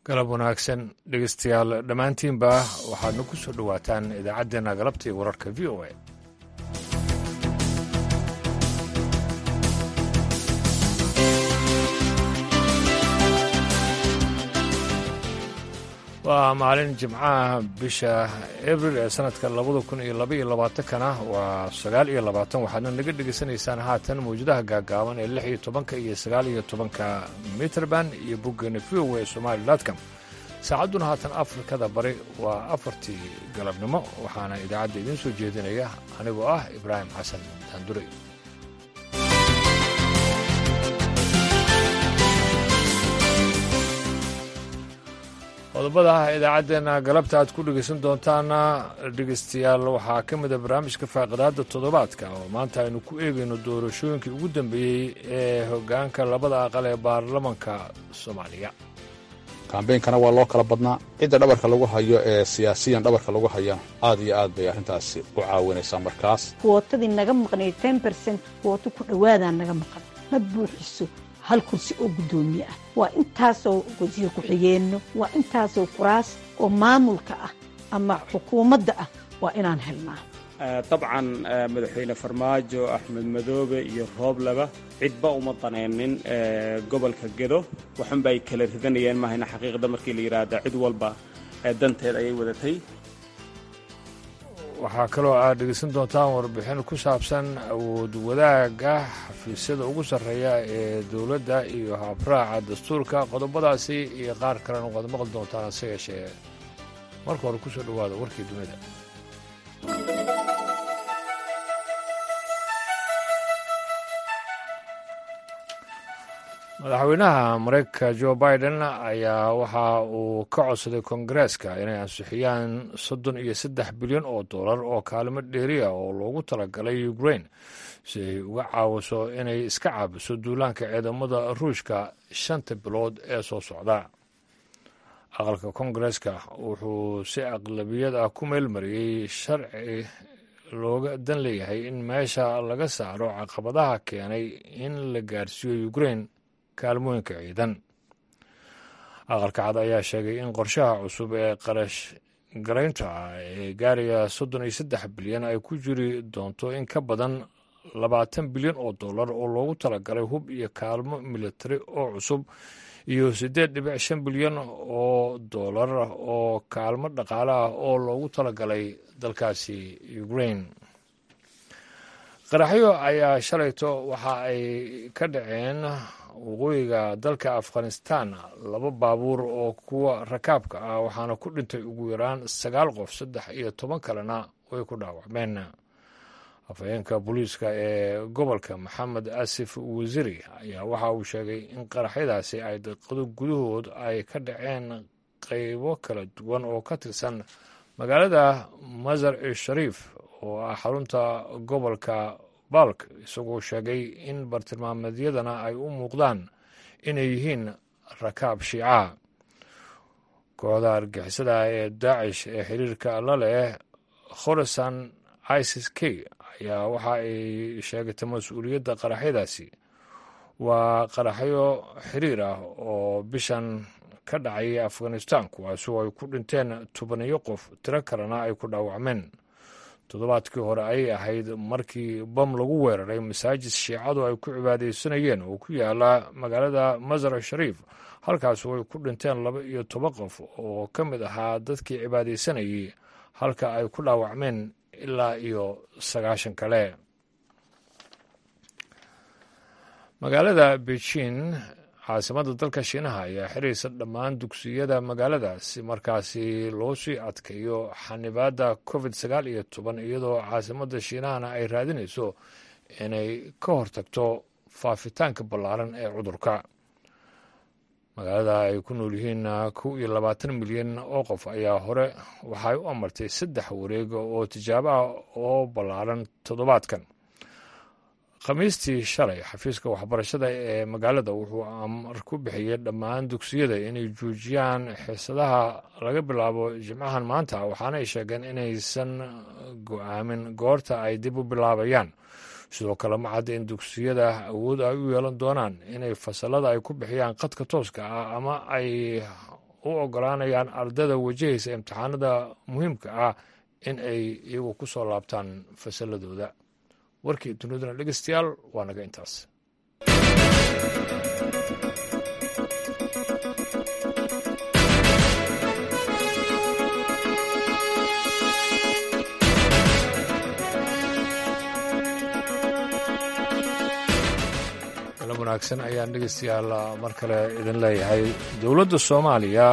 galab wanaagsan dhegeystayaal dhammaantiinba waxaadna ku soo dhowaataan idaacaddeenna galabta iyo wararka v o a waa maalin jimcaha bisha abril ee sanadka labada kun iyo laba iyo labaatankana waa sagaal iyo labaatan waxaadna naga dhegaysanaysaan haatan mawjadaha gaagaaban ee lix iyo tobanka iyo sagaal iyo tobanka mitrband iyo boggeena v o a somali dotcom saacadduna haatan afrikada bari waa afartii galabnimo waxaana idaacadda idiin soo jeedinaya anigoo ah ibraahim xasan daanduray qodobada idaacaddeenna galabta aad ku dhegaysan doontaana dhegaystayaal waxaa ka mida barnaamijka faaqidaadda toddobaadka oo maanta aynu ku eegayno doorashooyinkii ugu dambeeyey ee hoggaanka labada aqal ee baarlamanka soomaaliya kambeynkana waa loo kala badnaa cidda dhabarka lagu hayo ee siyaasiyan dhabarka lagu hayana aad iyo aad bay arrintaasi u caawinaysaa markaas wootadii naga maqnayd ten bercent wooto ku dhowaadaa naga maqan ma buuxiso hal kursi oo guddoomiye ah waa intaasoo wasiir ku-xigeenno waa intaasoo kuraas oo maamulka ah ama xukuumadda ah waa inaan helnaa dabcan madaxweyne farmaajo axmed madoobe iyo roobleba cidba uma danaynin gobolka gedo waxunba ay kala ridanayeen mahayna xaqiiqda markii la yidhaahda cid walba danteed ayay wadatay waxaa kaloo aad dhegeysan doontaan warbixin ku saabsan awood wadaagga xafiisyada ugu sarreeya ee dowladda iyo habraaca dastuurka qodobadaasi iyo qaar kalena waad maqli doontaan hase yeeshee marka hore kusoo dhowaada warkii dunida madaxweynaha mareykanka jo biden ayaa waxa uu ka codsaday kongareeska inay ansixiyaan soddon iyo saddex bilyan oo dollar oo kaalmo dheeriya oo loogu talagalay ukrain si ay uga caawiso inay iska caabiso duulaanka ciidamada ruushka shanta bilood ee soo socda aqalka kongareeska wuxuu si aqlabiyad ah ku meelmariyey sharci looga dan leeyahay in meesha laga saaro caqabadaha keenay in la gaarsiiyo ukrain kaalmooyinka ciidan aqalka cad ayaa sheegay in qorshaha cusub ee qarash garaynta ah ee gaaraya soddon iyo saddex bilyan ay ku jiri doonto in ka badan labaatan bilyan oo dollar oo loogu talagalay hub iyo kaalmo militari oo cusub iyo siddeed dhibic shan bilyan oo dollar oo kaalmo dhaqaale ah oo loogu talagalay dalkaasi ukrain qaraxyo ayaa shalayto waxa ay ka dhaceen waqooyiga dalka afghanistan laba baabuur oo kuwa rakaabka ah waxaana ku dhintay ugu yaraan sagaal qof saddex iyo toban kalena way ku dhaawacmeen afhayeenka booliiska ee gobolka maxamed asif wasiiri ayaa waxa uu sheegay in qaraxyadaasi ay daqiiqado gudahood ay ka dhaceen qaybo kala duwan oo ka tirsan magaalada masar e shariif oo ah xarunta gobolka balk isagoo sheegay in bartilmaameedyadana ay u muuqdaan inay yihiin rakaab shiica kooxda argixisada ee daacish ee xiriirka la leh khorasan isis k ayaa waxa ay sheegatay mas-uuliyadda qaraxyadaasi waa qaraxyo xiriir ah oo bishan ka dhacay afghanistan kuwaasoo ay ku dhinteen tobaniyo qof tiro kalena ay ku dhaawacmeen toddobaadkii hore ayay ahayd markii bam lagu weeraray masaajid shiicadu ay ku cibaadaysanayeen oo ku yaala magaalada masar shariif halkaasoo ay ku dhinteen laba iyo toban qof oo ka mid ahaa dadkii cibaadaysanayay halka ay ku dhaawacmeen ilaa iyo sagaashan kale magaalada beijing caasimadda dalka shiinaha ayaa xiraysa dhammaan dugsiyada magaalada si markaasi loo sii adkeeyo xanibaadda covid sagaal iyo toban iyadoo caasimadda shiinahana ay raadinayso inay ka hortagto faafitaanka ballaaran ee cudurka magaalada ay ku nool yihiin kow iyo labaatan milyan oo qof ayaa hore waxay u amartay saddex wareeg oo tijaabo ah oo ballaaran toddobaadkan khamiistii shalay xafiiska waxbarashada ee magaalada wuxuu amar ku bixiyey dhammaan dugsiyada inay joojiyaan xiisadaha laga bilaabo jimcahan maanta waxaana ay sheegeen inaysan go-aamin goorta ay dib u bilaabayaan sidoo kale ma cadda in dugsiyada awood ay u yeelan doonaan inay fasalada ay ku bixiyaan qadka tooska ah ama ay u ogolaanayaan ardada wajahaysa imtixaanada muhiimka ah in ay iyagu ku soo laabtaan fasalladooda warkii duniduna dhegeystayaal waa naga intaas wanaagsan ayaan dhegeystayaal mar kale idin leeyahay dowladda soomaaliya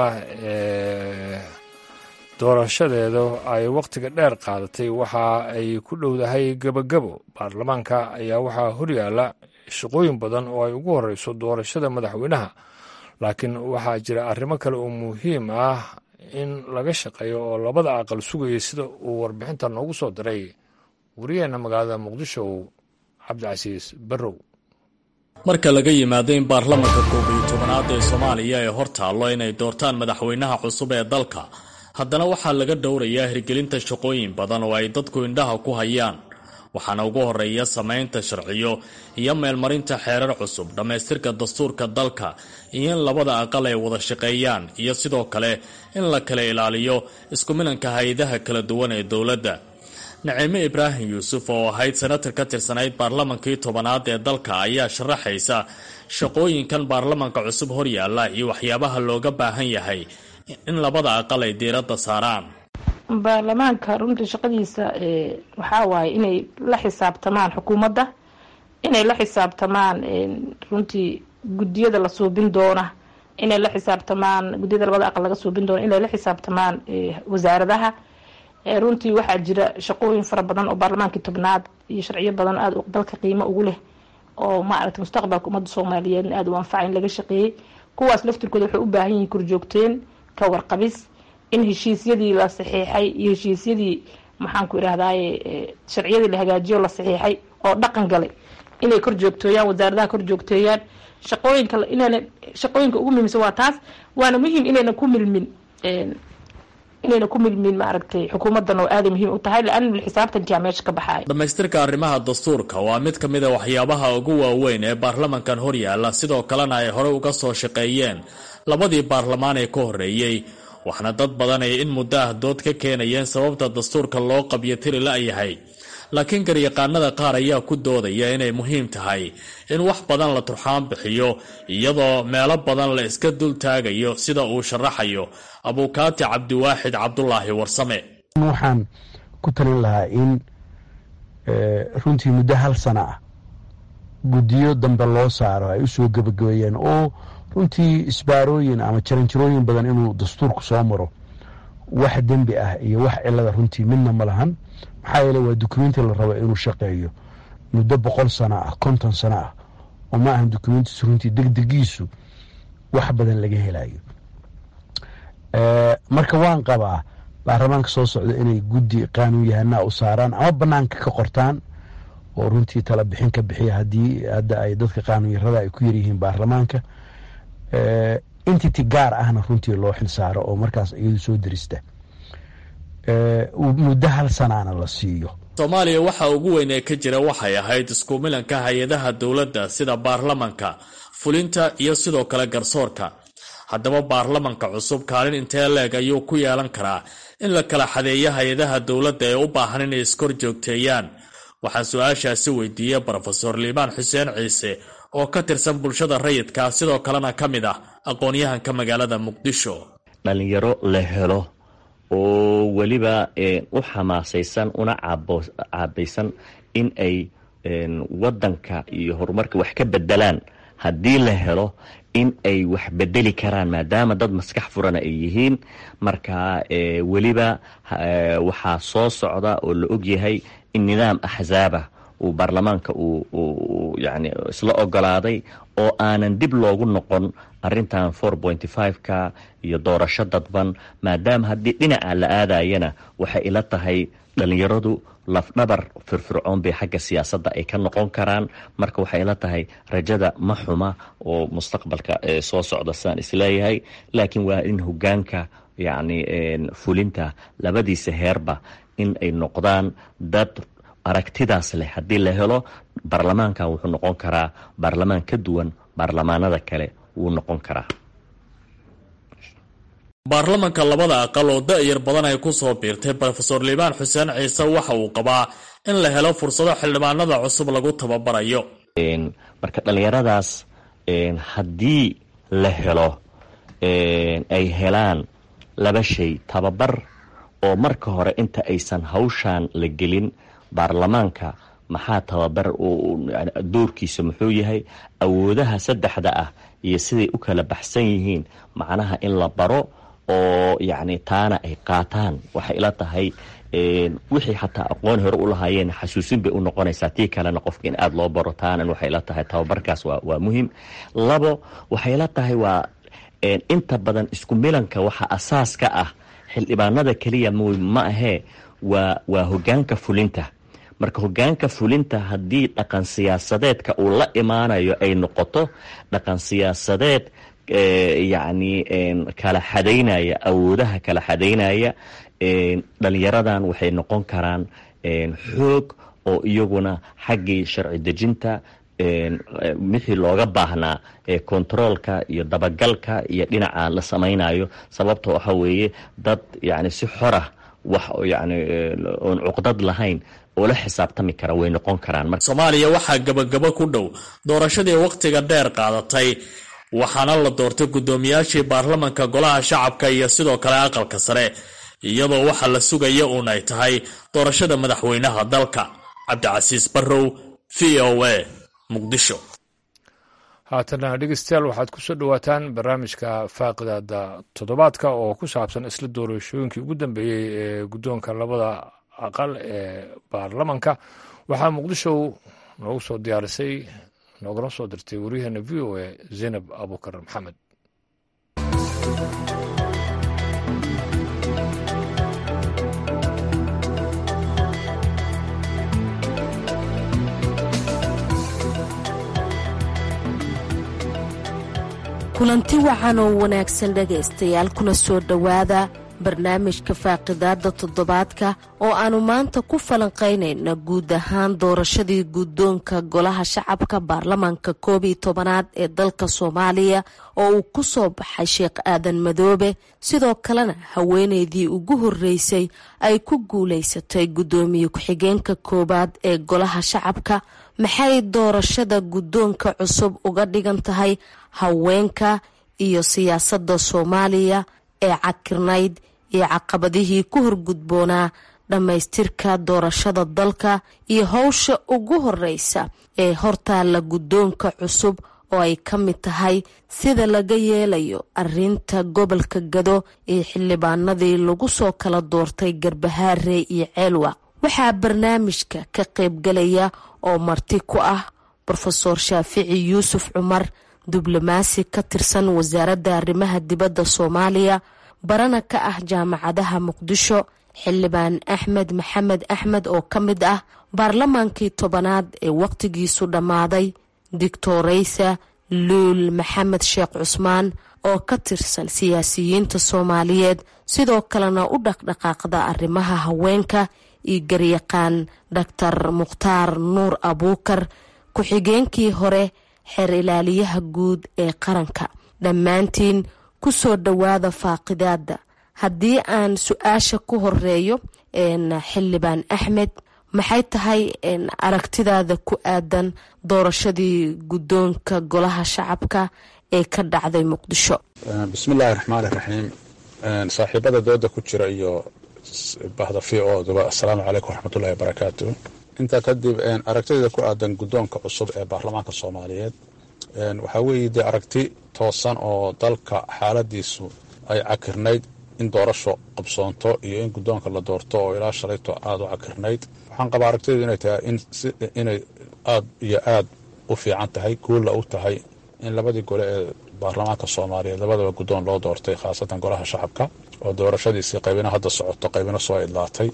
ee doorashadeedu ay wakhtiga dheer qaadatay waxa ay ku dhowdahay gebagabo baarlamaanka ayaa waxaa horyaala shaqooyin badan oo ay ugu horeyso doorashada madaxweynaha laakiin waxaa jira arrimo kale oo muhiim ah in laga shaqeeyo oo labada aqal sugaya sida uu warbixinta noogu soo diray wariyeenna magaalada muqdisho cabdicasiis barrow marka laga yimaado in baarlamanka koob iyo tobanaad ee soomaaliya ay hor taallo inay doortaan madaxweynaha cusub ee dalka haddana waxaa laga dhowrayaa hirgelinta shaqooyin badan oo ay dadku indhaha ku hayaan waxaana ugu horeeya samaynta sharciyo iyo meelmarinta xeerar cusub dhammaystirka dastuurka dalka iyo in labada aqal ay wada shaqeeyaan iyo sidoo kale in la kala ilaaliyo iskumilanka hay-adaha kala duwan ee dowladda naciime ibraahim yuusuf oo ahayd senatar ka tirsanayd baarlamankii tobanaad ee dalka ayaa sharaxaysa shaqooyinkan baarlamanka cusub horyaalla iyo waxyaabaha looga baahan yahay in labada aqal ay diiradda saaraan baarlamaanka runtii shaqadiisa waxaa waaye inay la xisaabtamaan xukuumadda inay la xisaabtamaan runtii guddiyada la suubin doona inay la xisaabtamaan guddiyada labada aqal laga suubin doona inay la xisaabtamaan wasaaradaha runtii waxaa jira shaqooyin fara badan oo baarlamaankii tobnaad iyo sharciyo badan aada dalka qiimo ugu leh oo maaragtay mustaqbalka ummadda soomaaliyeed aada u anfaca in laga shaqeeyey kuwaas laftirkooda waxay u baahan yihiin korjoogteen ka warqabis in heshiisyadii la saxiixay iyo heshiisyadii maxaanku irahdaye sharciyadii la hagaajiyo la saxiixay oo dhaqan galay inay kor joogtooyaan wasaaradaha kor joogteeyaan shaqooyinka inayna shaqooyinka ugu muhiimsan waa taas waana muhiim inayna ku milmin inayna ku milmin maaragtay xukuumadan oo aaday muhiim u tahay laana xisaabtankia meesha ka baxaaya dhammaystirka arrimaha dastuurka waa mid ka mid a waxyaabaha ugu waaweyn ee baarlamankan horyaalla sidoo kalena ay horey uga soo shaqeeyeen labadii baarlamaan ee ka horreeyey waxna dad badan ay in muddo ah dood ka keenayeen sababta dastuurka loo qabyo tiri la-yahay laakiin garyaqaanada qaar ayaa ku doodaya inay muhiim tahay in wax badan la turxaan bixiyo iyadoo meelo badan la iska dul taagayo sida uu sharaxayo abuukaati cabdiwaaxid cabdulaahi warsame waxaan ku talin lahaa in runtii muddo hal sana ah guddiyo dambe loo saaro ay usoo gebagabeeyeen oo runtii isbaarooyin ama jaranjarooyin badan inuu dastuurku soo maro wax dembi ah iyo wax cilada runtii midna ma lahan maxaa yeele waa dukumenti la rabo inuu shaqeeyo muddo boqol sano ah konton sano ah oo ma ahan dukumentiisu runtii degdegiisu wax badan laga helayo marka waan qabaa baarlamaanka soo socda inay guddi qaanuun yahanaa u saaraan ama banaanka ka qortaan oo runtii tala bixin ka bixiya haddii hadda ay dadka qaanuunyarada ay ku yaryihiin baarlamaanka entity gaar ahna runtii loo xilsaaro oo markaas iyadu soo dirista muddo hal sanaana la siiyo soomaaliya waxa ugu weyn ee ka jira waxay ahayd isku milanka hay-adaha dowladda sida baarlamanka fulinta iyo sidoo kale garsoorka haddaba baarlamanka cusub kaalin intee leeg ayuu ku yeelan karaa in la kala xadeeyo hay-adaha dowladda ee u baahan inay iskor joogteeyaan waxaa su-aashaasi weydiiyey brofesor liibaan xuseen ciise oo ka tirsan bulshada rayidka sidoo kalena ka mid ah aqoon-yahanka magaalada muqdisho dhalinyaro la helo oo weliba u xamaasaysan una caabaysan in ay wadanka iyo horumarka wax ka bedelaan haddii la helo in ay wax bedeli karaan maadaama dad maskax furana ay yihiin marka weliba waxaa soo socda oo la ogyahay in nidaam axzaabah uu baarlamaanka uu yani isla ogolaaday oo aanan dib loogu noqon arintan four pointy five-ka iyo doorasho dadban maadaama haddii dhinaca la aadayana waxay ila tahay dhalinyaradu lafdhabar firfircoon bay xagga siyaasadda ay ka noqon karaan marka waxay ila tahay rajada ma xuma oo mustaqbalka soo socda sidaan isleeyahay laakiin waa in hogaanka yacni fulinta labadiisa heerba in ay noqdaan dad aragtidaas leh haddii la helo baarlamaankan wuxuu noqon karaa baarlamaan ka duwan baarlamaanada kale wuu noqon karaa baarlamanka labada aqal oo da-yar badan ay ku soo biirtay rofeor liibaan xuseen ciise waxa uu qabaa in la helo fursado xildhibaanada cusub lagu tababarayo marka dhallinyaradaas haddii la helo ay helaan laba shay tababar oo marka hore inta aysan hawshaan la gelin baarlamaanka maxaa tababar doorkiisa muxuu yahay awoodaha saddexda ah iyo siday u kala baxsan yihiin macnaha in la baro oo yacni taana ay qaataan waxay ila tahay wixii xataa aqoon hore u lahaayeen xasuusin bay u noqonaysaa tii kalena qofka in aada loo baro taanan waxay ila tahay tababarkaas waa waa muhiim labo waxay ila tahay waa inta badan isku milanka waxa asaas ka ah xildhibaanada keliya ma ahee waa waa hogaanka fulinta marka hogaanka fulinta haddii dhaqan siyaasadeedka uu la imaanayo ay noqoto dhaqan siyaasadeed yacni kala xadaynaya awoodaha kala xadaynaya dhalinyaradan waxay noqon karaan xoog oo iyaguna xaggii sharci dejinta wixii looga baahnaa kontaroolka iyo dabagalka iyo dhinaca la samaynayo sababta waxa weeye dad yani si xorah wax yani oon cuqdad lahayn oo la xisaabtami kara way noqon karaan soomaaliya waxaa gabagabo ku dhow doorashadii wakhtiga dheer qaadatay waxaana la doortay guddoomiyaashii baarlamanka golaha shacabka iyo sidoo kale aqalka sare iyadoo waxa la sugaya uun ay tahay doorashada madaxweynaha dalka cabdicasiis barrow v o a muqdisho haatana dhegeystayaal waxaad ku soo dhowaataan barnaamijka faaqidaada toddobaadka oo ku saabsan isla doorashooyinkii ugu dambeeyey ee guddoonka labada aqal ee baarlamanka waxaa muqdisho noogu soo diyaarisay noogala soo dirtay waryaheena v o a zaynab abuukar maxamed kulanti wacan oo wanaagsan dhegaystayaal kuna soo dhowaada barnaamijka faaqidaada toddobaadka oo aannu maanta ku falanqaynayna guud ahaan doorashadii guddoonka golaha shacabka baarlamaanka koob iyo tobanaad ee dalka soomaaliya oo uu ku soo baxay sheekh aadan madoobe sidoo kalena haweeneydii ugu horreysay ay ku guulaysatay guddoomiye ku-xigeenka koowaad ee golaha shacabka maxay doorashada guddoonka cusub uga dhigan tahay haweenka iyo siyaasadda soomaaliya ee cakirnayd iyo caqabadihii ku horgudboonaa dhammaystirka doorashada dalka iyo howsha ugu horeysa ee hortaalla guddoonka cusub oo ay ka mid tahay sida laga yeelayo arinta gobolka gado iyo xildhibaanadii lagu soo kala doortay garbahaare iyo ceelwaq waxaa barnaamijka ka qaybgalaya oo marti ku ah rofeor shaafici yuusuf cumar diblomaasi ka tirsan wasaaradda arrimaha dibadda soomaaliya barana ka ah jaamacadaha muqdisho xildhibaan axmed maxamed axmed oo ka mid ah baarlamaankii tobanaad ee waqtigiisu dhammaaday doctoreysa luul maxamed sheekh cusmaan oo ka tirsan siyaasiyiinta soomaaliyeed sidoo kalena u dhaqdhaqaaqda arrimaha haweenka iyo garyaqaan doctor mukhtaar nuur abuukar ku-xigeenkii hore xeer ilaaliyaha guud ee qaranka dhammaantiin ku soo dhowaada faaqidaada haddii aan su-aasha ku horeeyo xildhibaan axmed maxay tahay aragtidaada ku aadan doorashadii guddoonka golaha shacabka ee ka dhacday muqdisho bismillaahi raxmaani raxiim saaxiibada dooda ku jira iyo bahda v oduba assalaamu calaykum waraxmatullahi wabarakaatu intaa kadib aragtideeda ku aadan guddoonka cusub ee baarlamaanka soomaaliyeed waxaa weeye dee aragti toosan oo dalka xaaladiisu ay cakirnayd in doorasho qabsoonto iyo in guddoonka la doorto oo ilaa shalayto aada u cakirnayd waxaan qabaa aragtideedu inay tahay inay aad iyo aad u fiican tahay guulla u tahay in labadii gole ee baarlamaanka soomaaliyeed labadaba guddoon loo doortay khaasatan golaha shacabka oo doorashadiisii qaybina hadda socoto qaybina soo idlaatay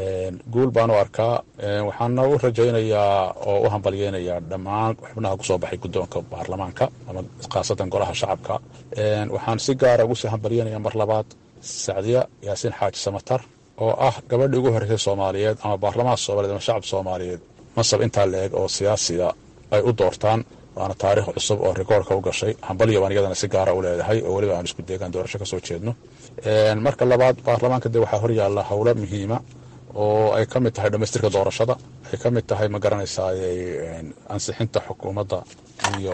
guul baan u arkaa waxaana u rajaynayaa oo u hambalyeynayaa dhammaan xubnaha kusoo baxay guddoonka baarlamaanka ama khaasatan golaha shacabka waxaan si gaara ugu sii hambalyeynaya mar labaad sacdiya yaasiin xaaji samatar oo ah gabadhii ugu horreysay soomaaliyeed ama baarlamaanka soomaliyeed ama shacab soomaaliyeed masab intaa la eg oo siyaasiga ay u doortaan waana taariikh cusub oo rikoorka u gashay hambalyo baan iyadana si gaara u leedahay oo weliba aan isku deegaan doorasho ka soo jeedno marka labaad baarlamaanka dee waxaa horyaalla howlo muhiima oo ay ka mid tahay dhamaystirka doorashada ay ka mid tahay ma garanaysaa ansixinta xukuumadda iyo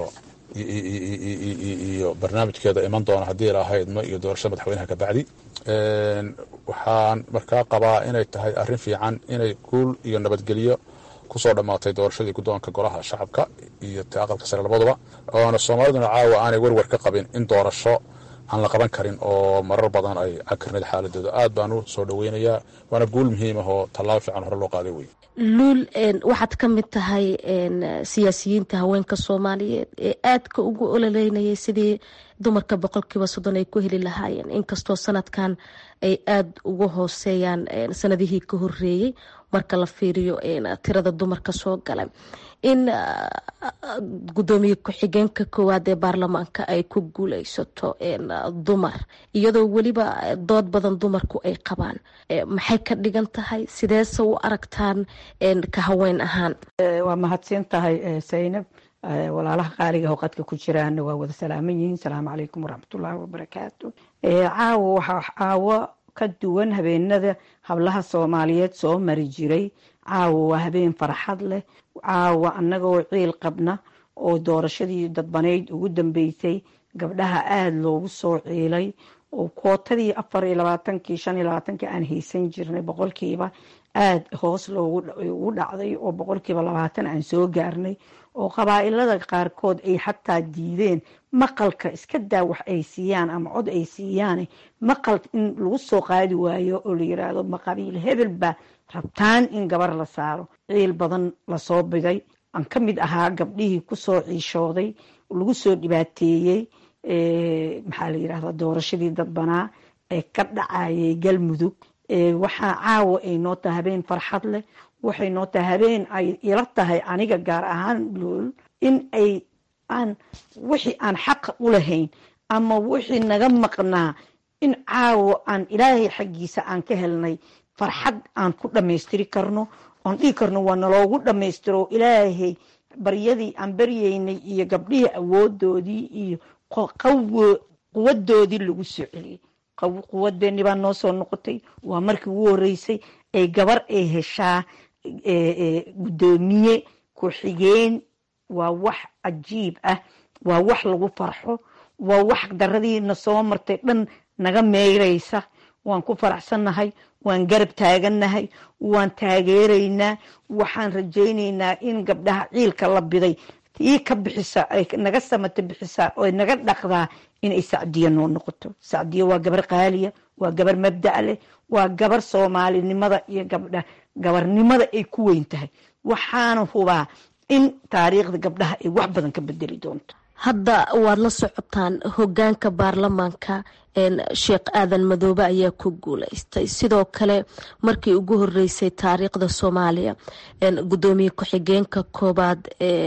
iyo barnaamijkeeda iman doona haddii lahaydno iyo doorashada madaxweynaha kabacdi waxaan markaa qabaa inay tahay arrin fiican inay guul iyo nabadgelyo kusoo dhammaatay doorashadii guddoonka golaha shacabka iyo ta aqalka sare labaduba oona soomaaliduna caawa aanay werwer ka qabin in doorasho aan la qaban karin oo marar badan ay cakirnayd xaaladooda aad baan u soo dhaweynayaa waana guul muhiim ah oo tallaabo fiican hore loo qaaday wey luul waxaad ka mid tahay siyaasiyiinta haweenka soomaaliyeed ee aadka ugu ololeynayay sidii dumarka boqolkiiba soddon ay ku heli lahaayeen inkastoo sanadkan ay aada uga hooseeyaan sanadihii ka horeeyey marka la fiiriyo tirada dumarka soo galay in gudoomiye ku-xigeenka koowaad ee baarlamaanka ay ku guuleysato dumar iyadoo weliba dood badan dumarku ay qabaan maxay ka dhigan tahay sideese u aragtaan ka haween ahaan waa mahadsan tahay saynab walaalaha qaaliga oo qadka ku jiraana waa wada salaaman yihiin salaamu calaykum waraxmatullaahi wabarakaatu caawo waxaa caawo ka duwan habeenada hablaha soomaaliyeed soo mari jiray caawo waa habeen farxad leh caawa annagoo ciil qabna oo doorashadii dadbaneyd ugu dambeysay gabdhaha aada loogu soo ciilay oo kootadii afar iyo labaatankii shan iyo labaatankii aan haysan jirnay boqolkiiba aada hoos loogu dhacday oo boqolkiiba labaatan aan soo gaarnay oo qabaa-ilada qaarkood ay xataa diideen maqalka iska daa wax ay siiyaan ama cod ay siiyaan maqal in lagu soo qaadi waayo oo la yiraahdo maqabiil hebel baa rabtaan in gabar la saaro ciil badan lasoo biday aan ka mid ahaa gabdhihii kusoo ciishooday lagu soo dhibaateeyey maxaa la yirahda doorashadii dadbanaa ee ka dhacayay galmudug waxaa caawa ay noo tahay habeen farxad leh waxay noo tahay habeen ay ila tahay aniga gaar ahaan lool in ay aan wixii aan xaqa u lahayn ama wixii naga maqnaa in caawa aan ilaahay xaggiisa aan ka helnay farxad aan ku dhammaystiri karno oon dhihi karno waa naloogu dhammaystiro ilaahay baryadii aan baryeynay iyo gabdhihii awoodoodii iyo quwadoodii lagu soo celiyey quwadeeni baa noo soo noqotay waa markii ugu horeysay ay gabar ay heshaa guddoomiye ku-xigeen waa wax cajiib ah waa wax lagu farxo waa wax daradiina soo martay dhan naga meyraysa waan ku faraxsannahay waan garab taagannahay waan taageeraynaa waxaan rajaynaynaa in gabdhaha ciilka la biday tii ka bixisa ay naga samata bixisaa oo naga dhaqdaa inay sacdiya noo noqoto sacdiya waa gabar qaaliya waa gabar mabda' leh waa gabar soomaalinimada iyo gabdha gabarnimada ay ku weyn tahay waxaana hubaa in taariikhda gabdhaha ay wax badan ka bedeli doonto hadda waad la socotaan hogaanka baarlamaanka sheekh aadan madoobe ayaa ku guuleystay sidoo kale markii ugu horeysay taariikhda soomaaliya gudoomiye ku-xigeenka koobaad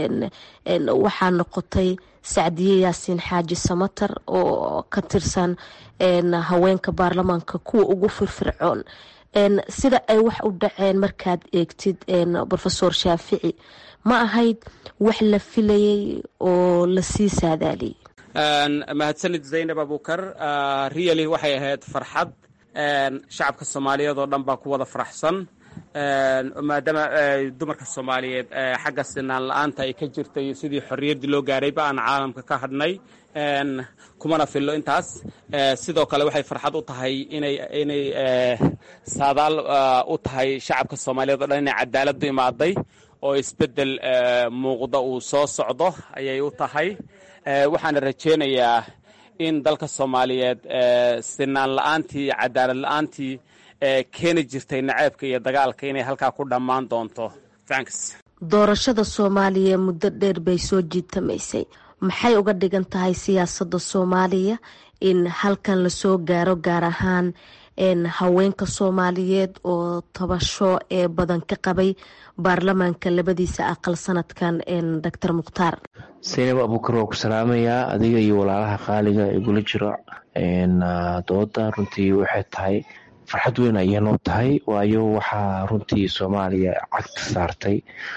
waxaa noqotay sacdiye yaasiin xaaji samatar oo ka tirsan haweenka baarlamaanka kuwa ugu firfircoon sida ay wax u dhaceen markaad eegtid rofesor shaafici ma ahayd wax la filayay oo lasii saadaaliyey mahadsanid zaynab abukar riyali waxay ahayd farxad shacabka soomaaliyeed oo dhan baa ku wada faraxsan maadaama dumarka soomaaliyeed xagga sinaan la-aanta ay ka jirtay sidii xorriyaddii loo gaarayba aan caalamka ka hadhnay kumana fillo intaas sidoo kale waxay farxad u tahay inay inay saadaal u tahay shacabka soomaaliyeed o dhan inay cadaaladdu imaaday oo isbeddel muuqda uu soo socdo ayay u tahay waxaana rajaynayaa in dalka soomaaliyeed sinaan la-aantii cadaalad la-aantii keeni jirtay naceebka iyo dagaalka inay halkaa ku dhammaan doonto thanks doorashada soomaaliya muddo dheer bay soo jiitamaysay maxay uga dhigan tahay siyaasadda soomaaliya in halkan lasoo gaaro gaar ahaan haweenka soomaaliyeed oo tabasho ee badan ka qabay baarlamaanka labadiisa aqal sanadkan doctor mukhtaar saynab abuukar waa ku salaamayaa adiga iyo walaalaha qaaliga igula jiro dooda runtii waxay tahay farxad weyn ayay noo tahay waayo waxaa runtii soomaaliya cagta saartay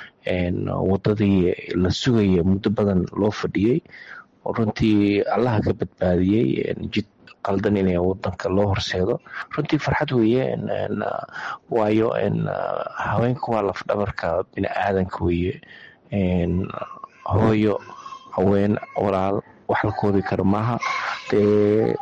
wadadii la sugaya muddo badan loo fadhiyey oo runtii allaha ka badbaadiyey jid qaldan inay wadanka loo horseedo runtii farxad weeye waayo haweenka waa lafdhabarka bini aadanka weeye hooyo haween walaal wax la koobi karo maaha dee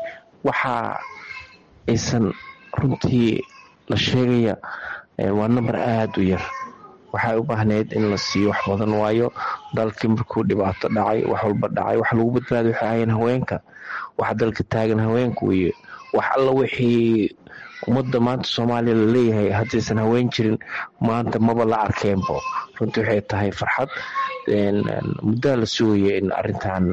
waxa aysan runtii la sheegaya waa number aada u yar waxay u baahneyd in la siiyo wax badan waayo dalkii markuu dhibaato dhacay wax walba dhacay wax lagu badbaadi waxay ahayeen haweenka waxa dalka taagan haweenka weeye wax alla wixii ummadda maanta soomaaliya laleeyahay haddaysan haween jirin maanta maba la arkeenbo runtii waxay tahay farxad muddaa la sugaya in arintan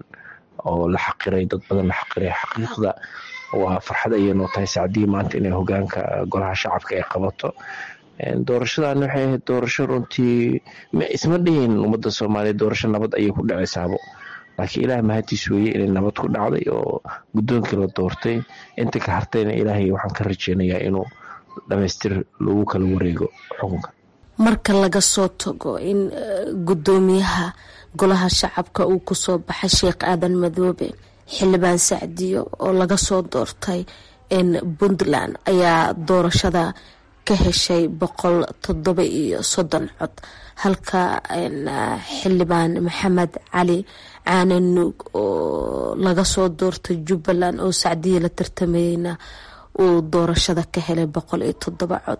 oo la xaqiray dad badan la xaqiray xaqiiqda waa farxad ayay noo tahay sacdii maanta inay hogaanka golaha shacabka ay qabato doorashadan waxay ahayd doorasho runtii isma dhihin ummadda soomaaliya doorasho nabad ayay ku dhacaysaabo laakiin ilaah mahadiis weeye inay nabad ku dhacday oo guddoonkii la doortay inta ka hartayna ilaahay waxaan ka rajeynayaa inuu dhamaystir lagu kala wareego xukunka marka laga soo tago in guddoomiyaha golaha shacabka uu kusoo baxay sheekh aadan madoobe xildhibaan sacdiyo oo laga soo doortay puntland ayaa doorashada ka heshay boqol toddoba iyo soddon cod halka xildhibaan maxamed cali caane nuug oo laga soo doortay jubbaland oo sacdiya la tartamayeyna uu doorashada ka helay boqol iyo toddoba cod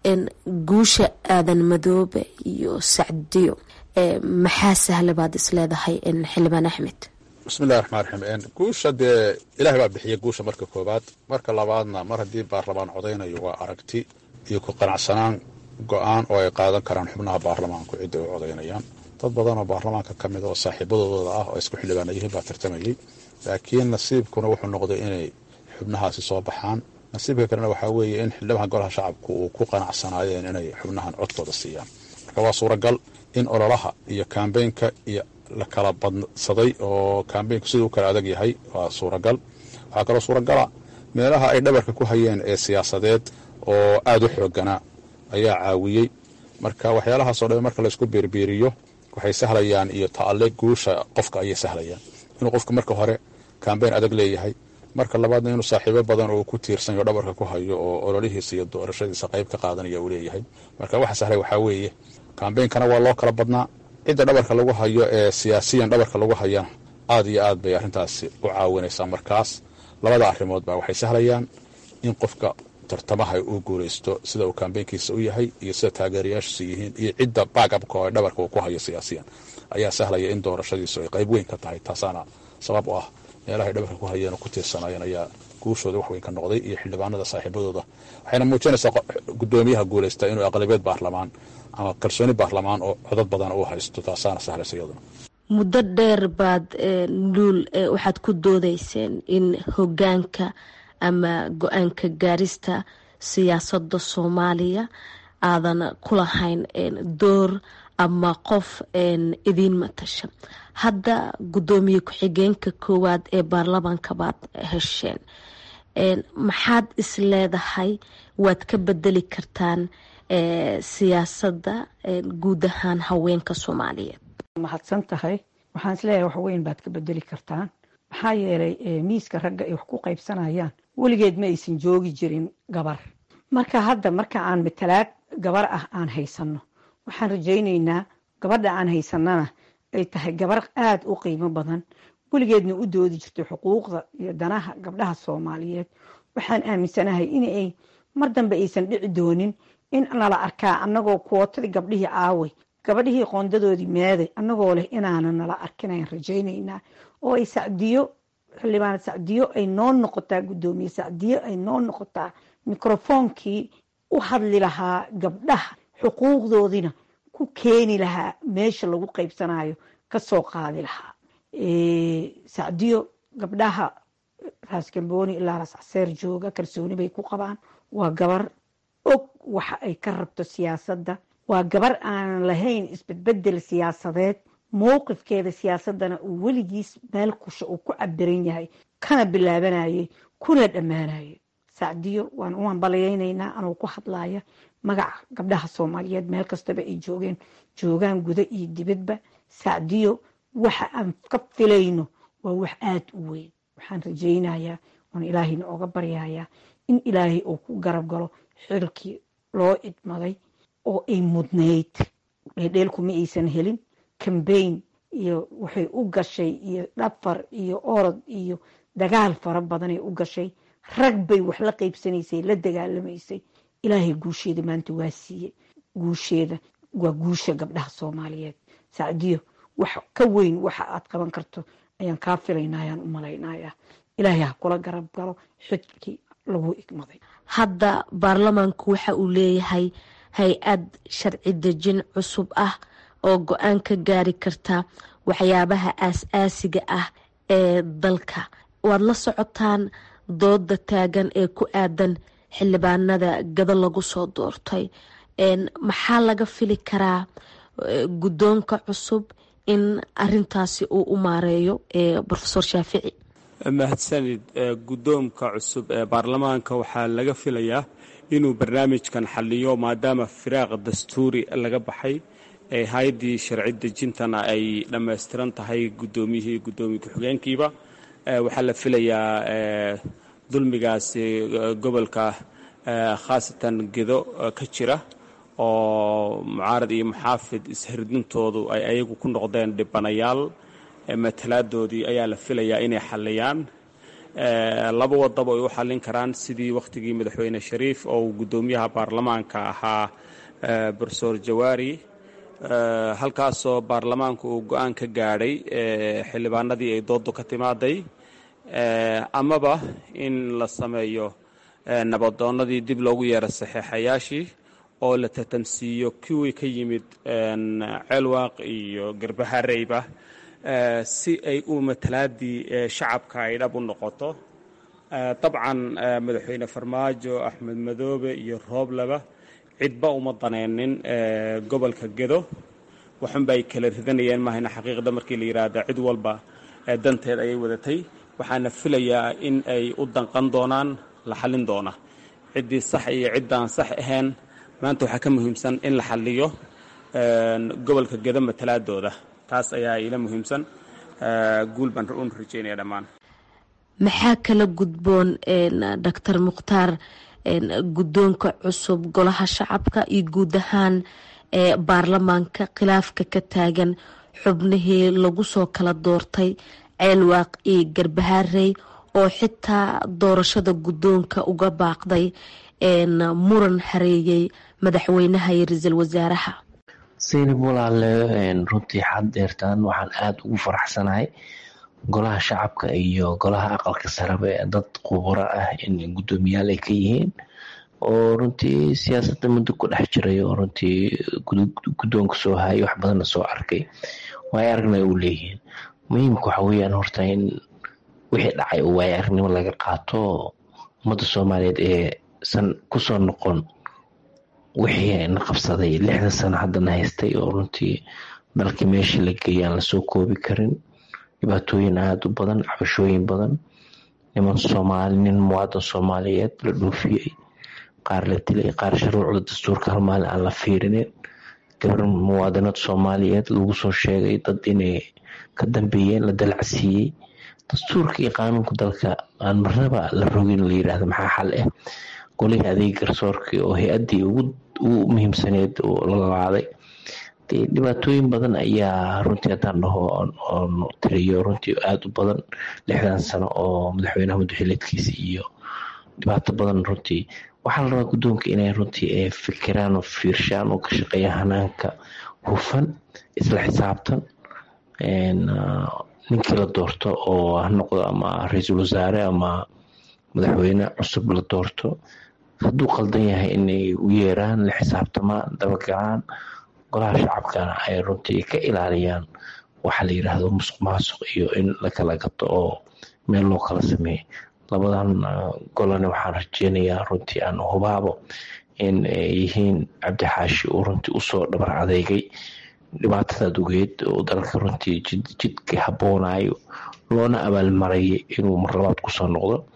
guusha aadan madoobe iyo sacdiyo maxaa sahla baad isleedahay xildhibaan axmed bismillahi raxmaan raxiim guusha dee ilaahay baa bixiya guusha marka koowaad marka labaadna mar haddii baarlamaan codaynayo waa aragti iyo ku qanacsanaan go-aan oo ay qaadan karaan xubnaha baarlamaanku cidda ay codaynayaan dad badan oo baarlamaanka ka mid oo saaxiibadooda ah oo isku xildhibaana yihiin baa tartamayey laakiin nasiibkuna wuxuu noqday inay xubnahaasi soo baxaan nasiibka kalena waxaa weeye in xildhibaha golaha shacabku uu ku qanacsanaayeen inay xubnahan codkooda siiyaan marka waa suuragal in ololaha iyo kambeynka iyo la kala badsaday oo kambeynku siduu u kala adag yahay waa suuragal waxaa kaloo suuragala meelaha ay dhabarka ku hayeen ee siyaasadeed oo aada u xooganaa ayaa caawiyey marka waxyaalahaasoo dhan marka laysku biirbiiriyo waxay sahlayaan iyo ta'ale guusha qofka ayay sahlayaan inuu qofka marka hore kambeyn adag leeyahay marka labaadna inuu saaxiibo badan oo ku tiirsanyo dhabarka ku hayo oo ololihiisa iyo doorashadiisa qayb ka qaadanaya uu leeyahay marka waxa sahlay waxaa weeye kambeynkana waa loo kala badnaa cidda dhabarka lagu hayo ee siyaasiyan dhabarka lagu hayana aad iyo aad bay arrintaasi u caawinaysaa markaas labada arrimoodba waxay sahlayaan in qofka tartamaha uu guulaysto sida uu kambeynkiisa u yahay iyo sida taageerayaashiisu yihiin iyo cidda baagabka oo dhabarka uu ku hayo siyaasiyan ayaa sahlaya in doorashadiisu ay qayb weyn ka tahay taasaana sabab u ah meelahay dhabarka ku hayeen oo ku tiirsanayeen ayaa guushooda wax weyn ka noqday iyo xildhibaanada saaxiibadooda waxayna muujinaysaa guddoomiyaha guulaysta inuu aqlabiyeed baarlamaan ama kalsooni baarlamaan oo codad badan uu haysto taasaana sahlaysa iyaduna muddo dheer baad luul waxaad ku doodayseen in hogaanka ama go-aanka gaarista siyaasada soomaaliya aadan ku lahayn door ama qof idiin matasha hadda guddoomiye ku-xigeenka koowaad ee baarlamaanka baad hesheen maxaad is leedahay waad ka bedeli kartaan siyaasadda guud ahaan haweenka soomaaliyeed mahadsan tahay waxaan isleeyahay wax weyn baad ka bedeli kartaan maxaa yeelay miiska ragga ay wax ku qaybsanayaan weligeed ma aysan joogi jirin gabar marka hadda marka aan matalaad gabar ah aan haysano waxaan rajaynaynaa gabadha aan haysanana ay tahay gabar aada u qiimo badan weligeedna u doodi jirtay xuquuqda iyo danaha gabdhaha soomaaliyeed waxaan aaminsanahay inay mar dambe aysan dhici doonin in nala arkaa anagoo kuwotadii gabdhihii aaway gabadhihii qoondadoodii meeday anagoo leh inaana nala arkinayaan rajaynaynaa oo ay sacdiyo xildhibaan sacdiyo ay noo noqotaa guddoomiye sacdiyo ay noo noqotaa mikrofoonkii u hadli lahaa gabdhaha xuquuqdoodina ku keeni lahaa meesha lagu qaybsanayo kasoo qaadi lahaa sacdiyo gabdhaha raas galbooni ilaa raas caseer jooga kalsooni bay ku qabaan waa gabar og waxa ay ka rabto siyaasadda waa gabar aanan lahayn isbedbedel siyaasadeed mowqifkeeda siyaasadana uu weligiis meel kusha uu ku cabiran yahay kana bilaabanayay kuna dhammaanayay sacdiyo waan u hambalyaynaynaa anuu ku hadlaya magaca gabdhaha soomaaliyeed meel kastaba ay joogeen joogaan guda iyo dibadba sacdiyo waxa aan ka filayno waa wax aada u weyn waxaan rajaynayaa oon ilaahayna oga baryayaa in ilaahay uu ku garab galo xilkii loo idmaday oo ay mudnayd dheedheelku ma aysan helin cambayn iyo waxay u gashay iyo dhafar iyo orod iyo dagaal fara badanay u gashay rag bay wax la qaybsanaysay la dagaalamaysay ilaahay guusheeda maanta waa siiyey guusheeda waa guusha gabdhaha soomaaliyeed sacdiyo wax ka weyn waxa aad qaban karto ayaan kaa filaynaa ayaan u malaynayaa ilaahay ha kula garab galo xidkii lagu igmaday hadda baarlamaanku waxa uu leeyahay hay-ad sharci dejin cusub ah oo go-aan ka gaari karta waxyaabaha aas-aasiga ah ee dalka waad la socotaan dooda taagan ee ku aadan xildhibaanada gado lagu soo doortay maxaa laga fili karaa guddoonka cusub in arintaasi uu u maareeyo rofesor shaafici mahadsanid guddoomka cusub ee baarlamaanka waxaa laga filayaa inuu barnaamijkan xaliyo maadaama firaaq dastuuri laga baxay ee hay-addii sharci dejintana ay dhammaystiran tahay guddoomiyihii guddoomiye ku-xigeenkiiba waxaa la filayaa dulmigaasi gobolka khaasatan gedo ka jira oo mucaarad iyo muxaafid ishirdintoodu ay ayagu ku noqdeen dhibanayaal matalaadoodii ayaa la filayaa inay xaliyaan laba wadaba ay u xallin karaan sidii wakhtigii madaxweyne shariif oo uu guddoomiyaha baarlamaanka ahaa brofesor jawaari halkaasoo baarlamaanku uu go-aan ka gaadhay xildhibaanadii ay doodu ka timaaday amaba in la sameeyo nabadoonnadii dib loogu yeero saxeexayaashii oo la tatamsiiyo kuwii ka yimid ceelwaaq iyo garbahareyba si ay u matalaadii shacabka ay dhab u noqoto dabcan madaxweyne farmaajo axmed madoobe iyo roobleba cidba uma daneynin gobolka gedo waxunba ay kala ridanayeen mahayna xaqiiqda markii la yidhaahda cid walba danteed ayay wadatay waxaana filayaa in ay u danqan doonaan la xallin doona ciddii sax iyo ciddaan sax ahayn maanta waxaa ka muhiimsan in la xalliyo gobolka gedo matalaadooda taas ayaa ila muhiimsan guul baan un rajeynaya dhammaan maxaa kala gudboon doctor mukhtaar guddoonka cusub golaha shacabka iyo guud ahaan baarlamaanka khilaafka ka taagan xubnihii lagu soo kala doortay ceelwaaq iyo garbaharey oo xitaa doorashada guddoonka uga baaqday muran hareeyey madaxweynaha iyo ra-iisul wasaaraha saynab walaale runtii xad deertaan waxaan aada ugu faraxsanahay golaha shacabka iyo golaha aqalka saraba ee dad khuburo ah in guddoomiyaal ay ka yihiin oo runtii siyaasadda muddo ku dhex jiray oo runtii guddoonka soo hayay wax badanna soo arkay waay aragna u leeyihiin muhiimka waxa weeyaan horta in wixii dhacay oo waay aragnimo laga qaato ummadda soomaaliyeed ee san kusoo noqon wixii na qabsaday lixda sano haddana haystay oo runtii dalkii meeshii la geeyay aan lasoo koobi karin dhibaatooyin aada u badan cabashooyin badan niman soomaali nin muwaadan soomaaliyeed la dhoofiyey qaar la dilay qaar shuruucda dastuurka hal maalin aan la fiirinin gabar muwaadanad soomaaliyeed lagu soo sheegay dad inay ka dambeeyeen la dalacsiiyey dastuurka iyo qaanuunka dalka aan marnaba la rogin la yiraahdo maxaa xal ah golihii adeeg garsoorkii oo hay-addii ugu muhiimsaneed oo la qaaday dee dhibaatooyin badan ayaa runtii haddaan dhaho oon tiriyo runtii aada u badan lixdan sano oo madaxweynaha madaxileedkiisa iyo dhibaato badan runtii waxaa la rabaa guddoonka inay runtii fikiraan oo fiirshaan oo ka shaqeeyaan hanaanka hufan isla xisaabtan ninkii la doorto oo ha noqdo ama ra-iisul wasaare ama madaxweyne cusub la doorto hadduu qaldan yahay inay u yeeraan la xisaabtamaan dabagalaan golaha shacabkana ay runtii ka ilaaliyaan waxa la yiraahdo musuq maasuq iyo in la kala gato oo meel loo kala sameeyo labadan golana waxaan rajeynayaa runtii aan hubaabo in ay yihiin cabdixaashi uu runtii usoo dhabar adeegay dhibaatada dugeed oo dalka runtii jidka haboonayo loona abaalmarayay inuu mar labaad kusoo noqdo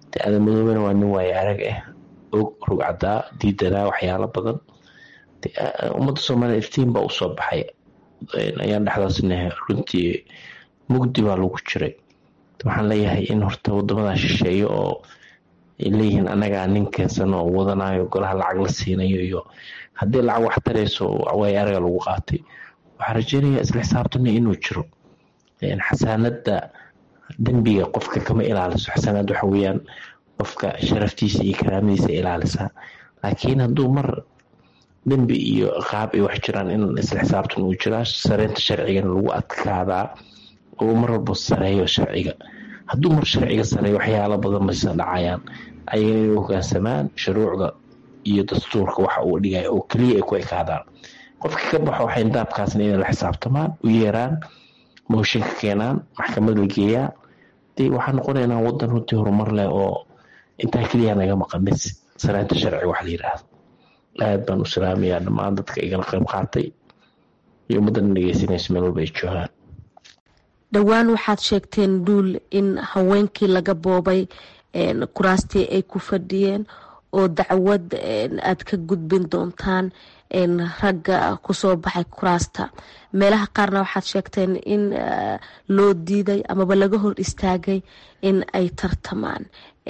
de aadan madoobena waa nin waaye arag ah og rugcadaa diidanaa waxyaalo badan ummadda soomaaliya iftiin baa usoo baxay ayaan dhexdaasna runtii mugdi baa lagu jiray waxaan leeyahay in horta wadamadaa shisheeye oo ay leeyihiin anagaa nin keensan oo wadanayo golaha lacag la siinayo iyo haddii lacag wax tarayso waay araga lagu qaatay waxaan rajeynayaa isla xisaabtana inuu jiro xasaanada dembiga qofka kama ilaaliso xasaanad waxa weyaan qofka sharaftiisa iyo karaamadiisa ilaalisaa laakiin hadduu mar dembi iyo qaab ay wax jiraan in isla xisaabtan uu jiraa sareynta sharcigana lagu adkaadaa oo mar walba sareeyo sharciga hadduu mar sharciga sareeyo waxyaalo badan maysa dhacayaan ayaga inay hogaansamaan shuruucda iyo dastuurka waxa uu dhigaya oo keliya ay ku ekaadaan qofka ka baxo waxay daabkaasna inay la xisaabtamaan u yeeraan mooshinka keenaan maxkamad la geeyaa dee waxaa noqonaynaa wadan runtii horumar leh oo intaa keliya naga maqan mis sareynta sharciga wax la yidhaahdo aad baan u salaamayaa dhammaan dadka igala qayb qaatay iyo ummaddana dhegeysanaysa meel walba ay joogaan dhowaan waxaad sheegteen dhuul in haweenkii laga boobay kuraastii ay ku fadhiyeen oo dacwad aad ka gudbin doontaan ragga kusoo baxay kuraasta meelaha qaarna waxaad sheegteen in loo diiday amaba laga hor istaagay in ay tartamaan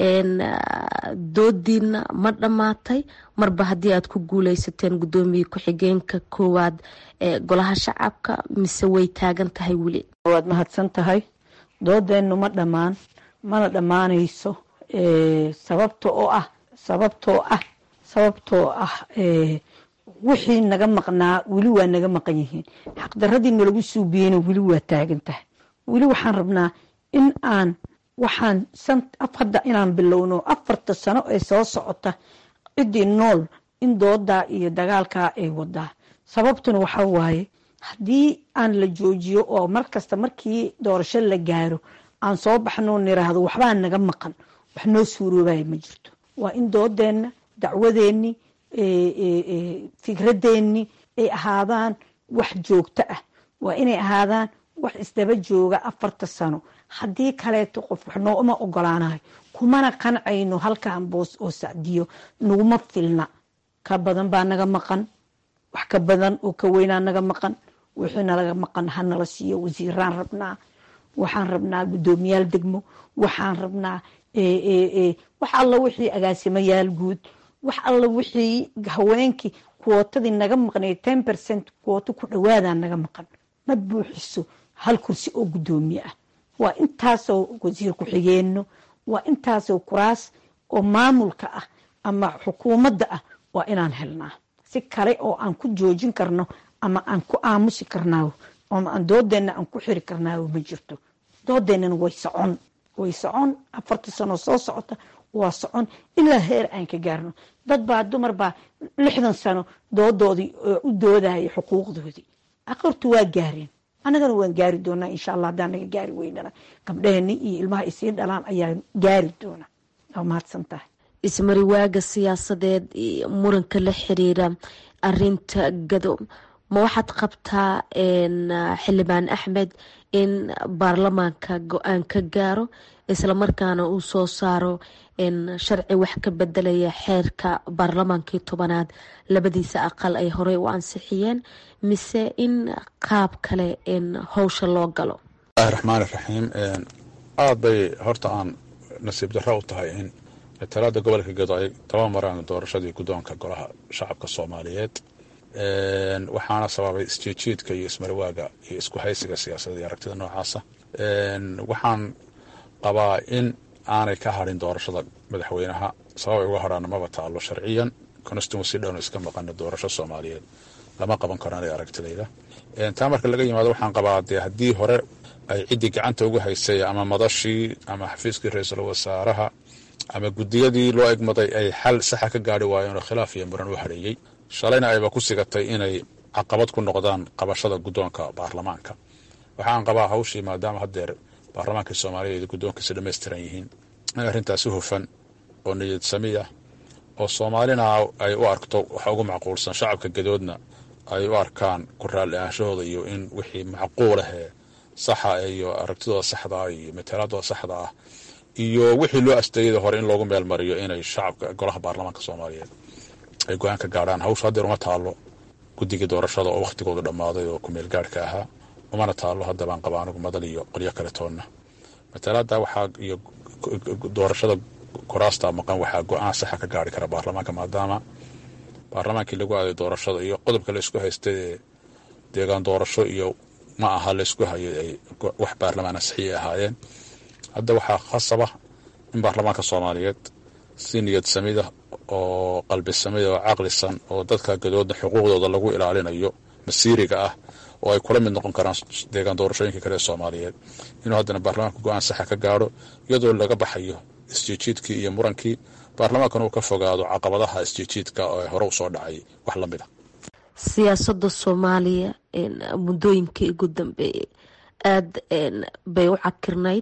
doodiina ma dhammaatay marba haddii aad ku guuleysateen guddoomiye ku-xigeenka koowaad ee golaha shacabka mise way taagan tahay weli waad mahadsan tahay doodeennu ma dhammaan mana dhammaanayso sababta oo ah sababtoo ah sababtoo ah wixii naga maqnaa weli waa naga maqan yihiin xaqdaradii nalagu suubiyeyna weli waa taagan tahay weli waxaan rabnaa in aan waxaan hadda inaan bilowno afarta sano ee soo socota ciddii nool in doodaa iyo dagaalkaa ay wadaa sababtuna waxaa waaye haddii aan la joojiyo oo markasta markii doorasho la gaaro aan soo baxno niraahdo waxbaa naga maqan wax noo suuroobaya ma jirto waa in doodeenna dacwadeenni fikradeenni ay ahaadaan wax joogto ah waa inay ahaadaan wax isdaba jooga afarta sano haddii kaleeto qof wax nooma ogolaanayo kumana qancayno halkaan boos oo sacdiyo naguma filna ka badan baa naga maqan wax ka badan oo ka weynaa naga maqan wixii nalaga maqan hanala siiyo wasiiraan rabnaa waxaan rabnaa guddoomiyaal degmo waxaan rabnaa wax alla wixii agaasimayaal guud wax alla wixii haweenkii kuwootadii naga maqnay ten percent kuwooto ku dhawaadaa naga maqan ma buuxiso hal kursi oo guddoomiye ah waa intaasoo wasiir ku-xigeenno waa intaasoo kuraas oo maamulka ah ama xukuumadda ah waa inaan helnaa si kale oo aan ku joojin karno ama aan ku aamusi karnaayo ama aan doodeenna aan ku xiri karnaayo ma jirto doodeennana way socon way socon afarta sano soo socota waa socon ilaa heer aan ka gaarno dad baa dumar baa lixdan sano doodoodii u doodaya xuquuqdoodii aqortu waa gaareen annagana waan gaari doonaa insha allah haddaan naga gaari weynana gabdheeni iyo ilmaha isii dhalaan ayaa gaari doona waa mahadsan tahay ismariwaaga siyaasadeed iyo muranka la xiriira arinta gado ma waxaad qabtaa xildhibaan axmed in baarlamaanka go-aan ka gaaro islamarkaana uu soo saaro sharci wax ka bedelaya xeerka baarlamaankii tobanaad labadiisa aqal ay horey u ansixiyeen mise in qaab kale howsha loo galo bismillahi raxmaan iraxiim aada bay horta aan nasiib darro u tahay in talaada gobolka gedo ay daba maraan doorashadii guddoonka golaha shacabka soomaaliyeed waxaana sababay isjiidjiidka iyo ismarwaaga iyo isku haysiga siyaasadda iyo aragtida noocaasa waxaan qabaa in aanay ka hadhin doorashada madaxweynaha sabab ay uga hadhaana maba taalo sharciyan constituency dhowna iska maqana doorasho soomaaliyeed lama qaban karo anay aragtidayda taa marka laga yimaado waxaan qabaa dee haddii hore ay ciddii gacanta ugu haysay ama madashii ama xafiiskii ra-iisul wasaaraha ama guddiyadii loo egmaday ay xal saxa ka gaari waayeenoo khilaaf iyo muran u hadheeyey shalayna ayba ku sigatay inay caqabad ku noqdaan qabashada guddoonka baarlamaanka waxaan qabaa hawshii maadaama haddeer baarlamaankii soomaaliyeed guddoonkiisi dhammaystiran yihiin in arrintaasi hufan oo niyad sami ah oo soomaalina ay u arkto waxa ugu macquulsan shacabka gadoodna ay u arkaan ku raalli ahaanshahooda iyo in wixii macquul ahee saxa iyo aragtidooda saxda ah iyo matalaadooda saxda ah iyo wixii loo asteeyada hore in loogu meel mariyo inay shacabka golaha baarlamaanka soomaaliyeed ay go-aan ka gaadhaan hawsha haddeer uma taalo guddigii doorashada oo wakhtigoodu dhammaaday oo kumeel gaadhka ahaa umana taalo haddabaan qaba anigu madal iyo qolyo kale toonna matalaada waxaa iyo doorashada kuraasta maqan waxaa go-aan saxa ka gaari kara baarlamaanka maadaama baarlamaankii lagu aaday doorashada iyo qodobka la isku haystay ee deegaan doorasho iyo ma aha la isku hayo ay wax baarlamaana saxiixi ahaayeen hadda waxaa khasaba in baarlamaanka soomaaliyeed si niyad samida oo qalbi samida oo caqlisan oo dadka gadooda xuquuqdooda lagu ilaalinayo masiiriga ah oo ay kula mid noqon karaan deegaan doorashooyinka kale ee soomaaliyeed inuu haddana baarlamaanka go-aan saxa ka gaadho iyadoo laga baxayo isjiijiidkii iyo murankii baarlamaankana uu ka fogaado caqabadaha isjiijiidka oo hore u soo dhacay wax la mid a siyaasada soomaaliya muddooyinkii ugu dambeeyey aada bay u cakirnayd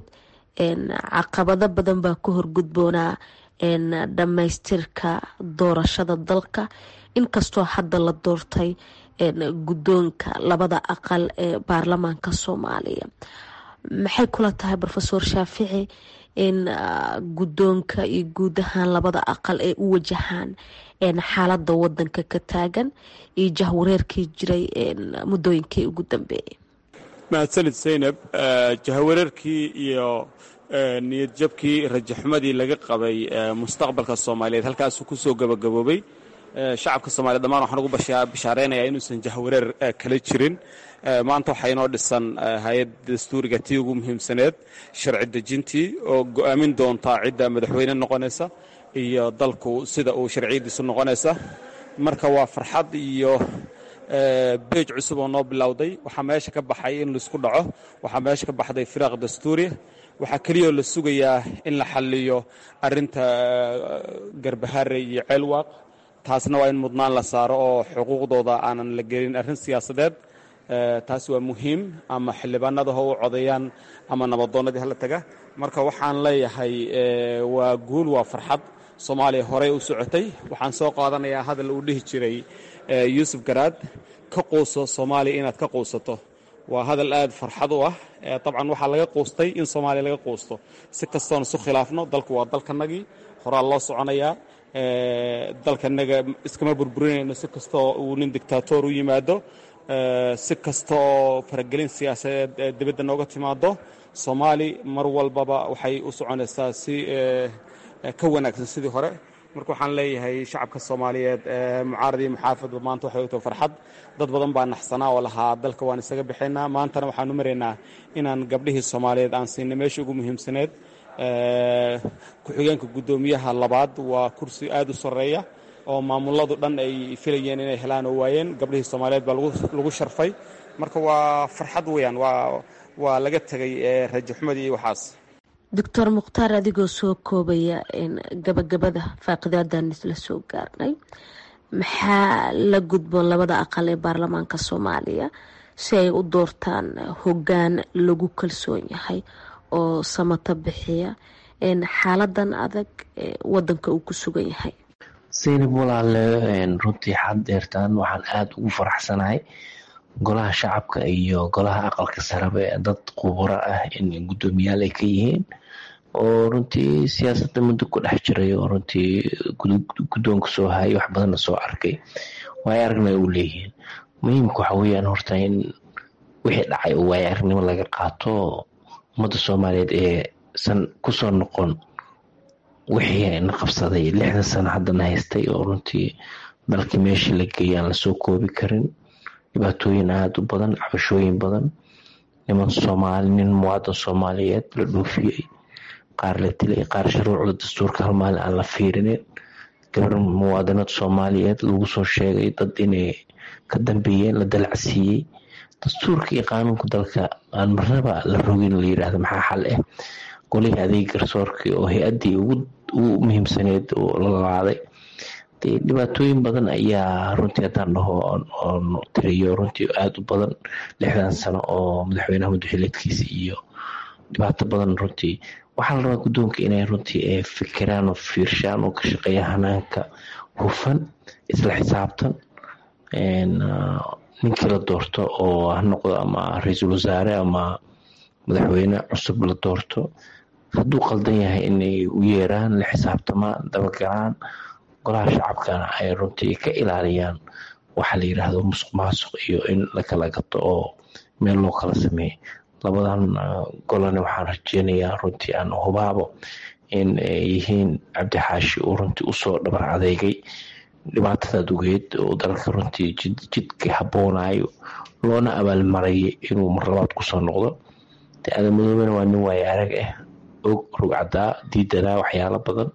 caqabado badan baa ku horgudboonaa dhammaystirka doorashada dalka inkastoo hadda la doortay guddoonka labada aqal ee baarlamaanka soomaaliya maxay kula tahay rofeor shaafici in guddoonka iyo guud ahaan labada aqal ay u wajahaan xaalada wadanka ka taagan iyo jahwareerkii jiray muddooyinkii ugu dambeeyay mahadsanid zaynab jahwareerkii iyo niyad jabkii rajaxumadii laga qabay mustaqbalka soomaaliyeed halkaasuu kusoo gabagaboobay shacabka soomaliya dhammaan waxaan ugu bishaaraynayaa inuusan jahwareer kala jirin maanta waxaa inoo dhisan hay-ad dastuuriga tii ugu muhiimsaneed sharci dejintii oo go'aamin doontaa cidda madaxweyne noqonaysa iyo dalku sida uu sharciyadiisu noqonaysa marka waa farxad iyo beej cusub oo noo bilowday waxaa meesha ka baxay in laisku dhaco waxaa meesha ka baxday firaaq dastuuriya waxaa keliyoo la sugayaa in la xalliyo arinta garbahaare iyo ceelwaaq taasna waa in mudnaan la saaro oo xuquuqdooda aanan la gelin arrin siyaasadeed taas waa muhiim ama xildhibaanada ha u codeeyaan ama nabadoonnadii hala taga marka waxaan leeyahay waa guul waa farxad soomaaliya horey u socotay waxaan soo qaadanayaa hadal uu dhihi jiray yuusuf garaad ka quuso soomaaliya inaad ka quusato waa hadal aad farxad u ah dabcan waxaa laga quustay in soomaaliya laga quusto si kastoon isu khilaafno dalku waa dalkanagii horaa loo soconayaa dalkanaga iskama burburinayno si kastoo uu nin dictator u yimaado si kasta oo faragelin siyaasadeed dibadda nooga timaado soomaali mar walbaba waxay u soconaysaa si ka wanaagsan sidii hore marka waxaan leeyahay shacabka soomaaliyeed mucaarad iyo muxaafadba maanta waxay u tahay farxad dad badan baa naxsanaa oo lahaa dalka waan isaga bixinaa maantana waxaan u maraynaa inaan gabdhihii soomaaliyeed aan siinay meesha ugu muhiimsaneed ku-xigeenka guddoomiyaha labaad waa kursi aad u sarreeya oo maamuladu dhan ay filayeen inay helaan oo waayeen gabdhihii soomaaliyeed baa lagu sharfay marka waa farxad weyaan waa laga tegay rajaxumadii iyo waxaas doctor mukhtaar adigoo soo koobaya gabagabada faaqidadan isla soo gaarnay maxaa la gudboon labada aqal ee baarlamaanka soomaaliya si ay u doortaan hoggaan lagu kalsoon yahay oo samata bixiya xaaladan adag wadanka uu ku sugan yahay saynab walaale runtii xad deertaan waxaan aada ugu faraxsanahay golaha shacabka iyo golaha aqalka saraba ee dad khuburo ah in guddoomiyaal ay ka yihiin oo runtii siyaasadda muddo ku dhex jiray oo runtii guddoonka soo hayay wax badanna soo arkay waayo aragna u leeyihiin muhiimka waxa weyaan horta in wixii dhacay oo waayo aragnimo laga qaato ummadda soomaaliyeed ee san kusoo noqon wixii na qabsaday lixdan sano haddana haystay oo runtii dalkii meeshii la geeyay aan lasoo koobi karin dhibaatooyin aada u badan cabashooyin badan niman soomaali nin muwaadan soomaaliyeed la dhoofiyey qaar la dilay qaar shuruucda dastuurka hal maalin aan la fiirinin gabar muwaadanad soomaaliyeed lagu soo sheegay dad inay ka dambeeyeen la dalacsiiyey dastuurka iyo qaanuunka dalka aan marnaba la rogin la yidhaahdo maxaa xal ah golihii adeeg garsoorkii oo hay-addii ugu muhiimsaneyd oo la laaday dee dhibaatooyin badan ayaa runtii haddaan dhaho oon tiriyo runtii aada u badan lixdan sano oo madaxweynaha madaxileedkiisa iyo dhibaato badan runtii waxaa la rabaa guddoonka inay runtii fikiraan oo fiirshaan oo ka shaqeeya hanaanka hufan isla xisaabtan ninkii la doorto oo ha noqdo ama ra-iisul wasaare ama madaxweyne cusub la doorto hadduu qaldan yahay inay u yeeraan la xisaabtamaan dabagalaan golaha shacabkana ay runtii ka ilaaliyaan waxaa la yidhaahdo musuq maasuq iyo in la kala gato oo meel loo kala sameeyey labadan golane waxaan rajeynayaa runtii aan hubaabo in ay yihiin cabdixaashi uu runtii usoo dhabar adeegay dhibaatada dugeed oo dalka runtii jidka habboonayo loona abaalmarayay inuu mar labaad kusoo noqdo de adamadooben waa nin waaye arag ah og rugcadaa diidanaa waxyaalo badan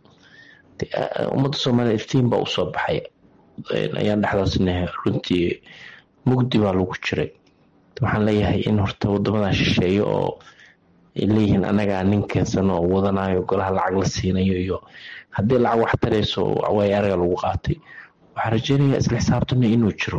ummadda soomaaliya iftiin baa usoo baxay ayaan dhexdaasna runtii mugdi baa lagu jiray waxaan leeyahay in horta wadamadan shisheeyo oo ay leeyihiin anagaa nin keensano oo wadanayo golaha lacag la siinayo iyo haddii lacag wax tarayso waay araga lagu qaatay waxaan rajeynayaa isla xisaabtana inuu jiro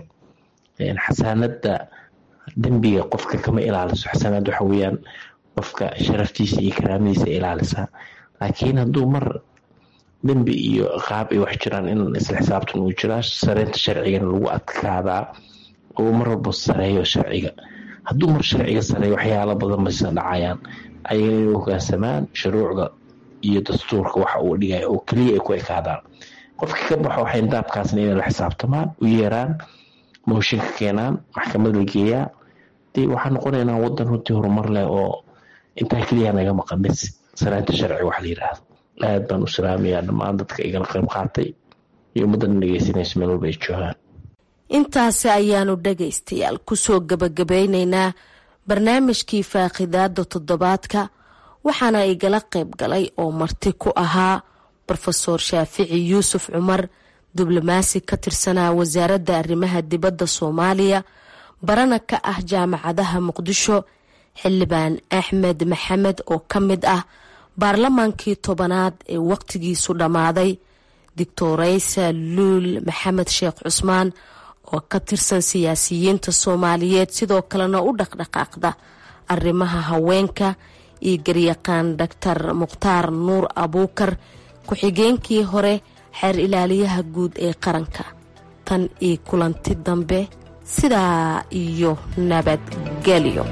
xasaanada dembiga qofka kama ilaaliso xasaanad waxa weyaan qofka sharaftiisa iyo karaamadiisa ilaalisaa laakiin hadduu mar dembi iyo qaab ay wax jiraan in isla xisaabtan uu jiraa sareynta sharcigana lagu adkaadaa oo mar walba sareeyo sharciga hadduu mar sharciga sareeyo waxyaalo badan baysa dhacayaan ayaga inay hogaansamaan shuruucda iyo dastuurka waxa uu dhigaya oo keliya ay ku ekaadaan qofkii ka baxo waxay daabkaasna inay la xisaabtamaan u yeeraan mooshinka keenaan maxkamad la geeyaa dee waxaa noqonaynaa wadan runtii horumar leh oo intaa keliya naga maqan bis sanaanta sharci wax la yiraahdo aad baan u salaamayaa dhammaan dadka igala qayb qaatay iyo ummaddan dhegeysanaysa meel walba ay joogaan intaasi ayaanu dhagaystayaal kusoo gabagabeyneynaa barnaamijkii faaqidaada toddobaadka waxaana igala qayb galay oo marti ku ahaa rofeor shaafici yuusuf cumar diblomaasi ka tirsanaa wasaaradda arrimaha dibadda soomaaliya barana ka ah jaamacadaha muqdisho xildhibaan axmed maxamed oo ka mid ah baarlamaankii tobanaad ee waqtigiisu dhammaaday doctoreysa luul maxamed sheekh cusmaan oo ka tirsan siyaasiyiinta soomaaliyeed sidoo kalena u dhaqdhaqaaqda arrimaha haweenka iyo garyaqaan doctor mukhtaar nuur abuukar ku-xigeenkii hore xeer ilaaliyaha guud ee qaranka tan iyo kulanti dambe sidaa iyo nabadgelyo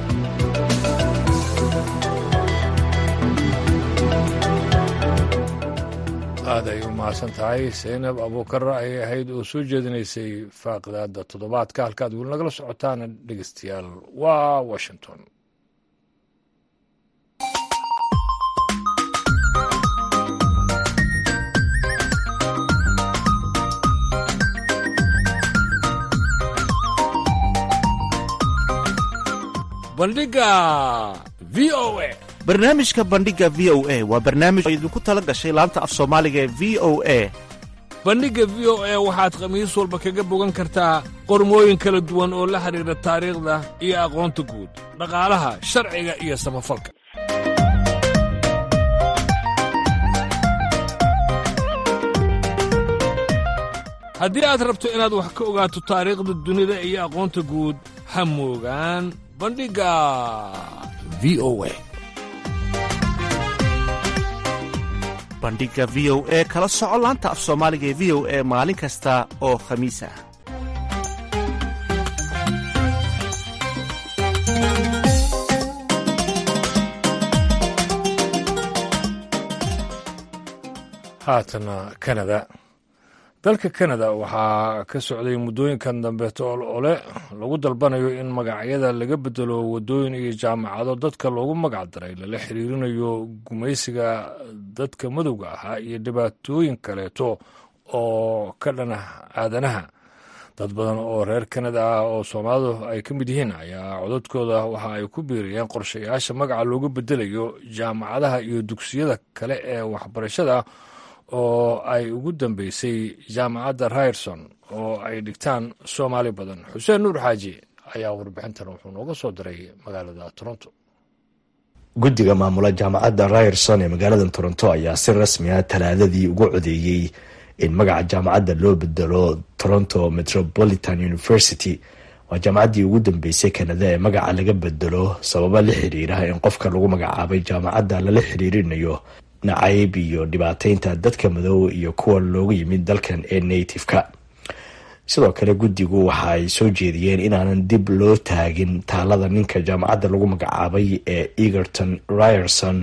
aad ay u mahadsan tahay saynab abuukar ayay ahayd oo soo jeedinaysay faaqidaada toddobaadka halkaad weli nagala socotaan dhegeystayaal waa washington bandhiga v o a barnaamijka bandhiga v o a waa barnaamij oo idinku tala gashay laanta af soomaaliga ee v o a bandhigga v o a waxaad khamiis walba kaga bogan kartaa qormooyin kala duwan oo la xidhiidha taariikhda iyo aqoonta guud dhaqaalaha sharciga iyo samafalka haddii aad rabto inaad wax ka ogaato taariikhda dunida iyo aqoonta guud ha moogaan bandhigga v o a bandhiga v o e kala soco laanta af soomaaliga ee v o e maalin kasta oo khamiis ah haatana kanada dalka kanada waxaa ka socday muddooyinkan dambeeto ol ole lagu dalbanayo in magacyada laga bedelo waddooyin iyo jaamacado dadka loogu magac daray lala xiriirinayo gumaysiga dadka madowga ahaa iyo dhibaatooyin kaleeto oo ka dhana aadanaha dad badan oo reer kanada ah oo soomaalidu ay ka mid yihiin ayaa codadkooda waxa ay ku biiriyeen qorshayaasha magaca looga bedelayo jaamacadaha iyo dugsiyada kale ee waxbarashada oo ay ugu dambeysay jaamacadda ryerson oo ay dhigtaan soomaali badan xuseen nuur xaaji ayaa warbixintan wuxuu nooga soo diray magaalada toronto guddiga maamula jaamacadda ryerson ee magaalada toronto ayaa si rasmi ah talaadadii ugu codeeyey in magaca jaamacadda loo bedelo toronto metropolitan university waa jaamacaddii ugu dambeysay kanada ee magaca laga bedelo sababa la xiriira in qofka lagu magacaabay jaamacadda lala xiriirinayo nacayb iyo dhibaateynta dadka madow iyo kuwa loogu yimid dalkan ee native-ka sidoo kale guddigu waxa ay soo jeediyeen inaanan dib loo taagin taalada ninka jaamacadda lagu magacaabay ee egerton ryerson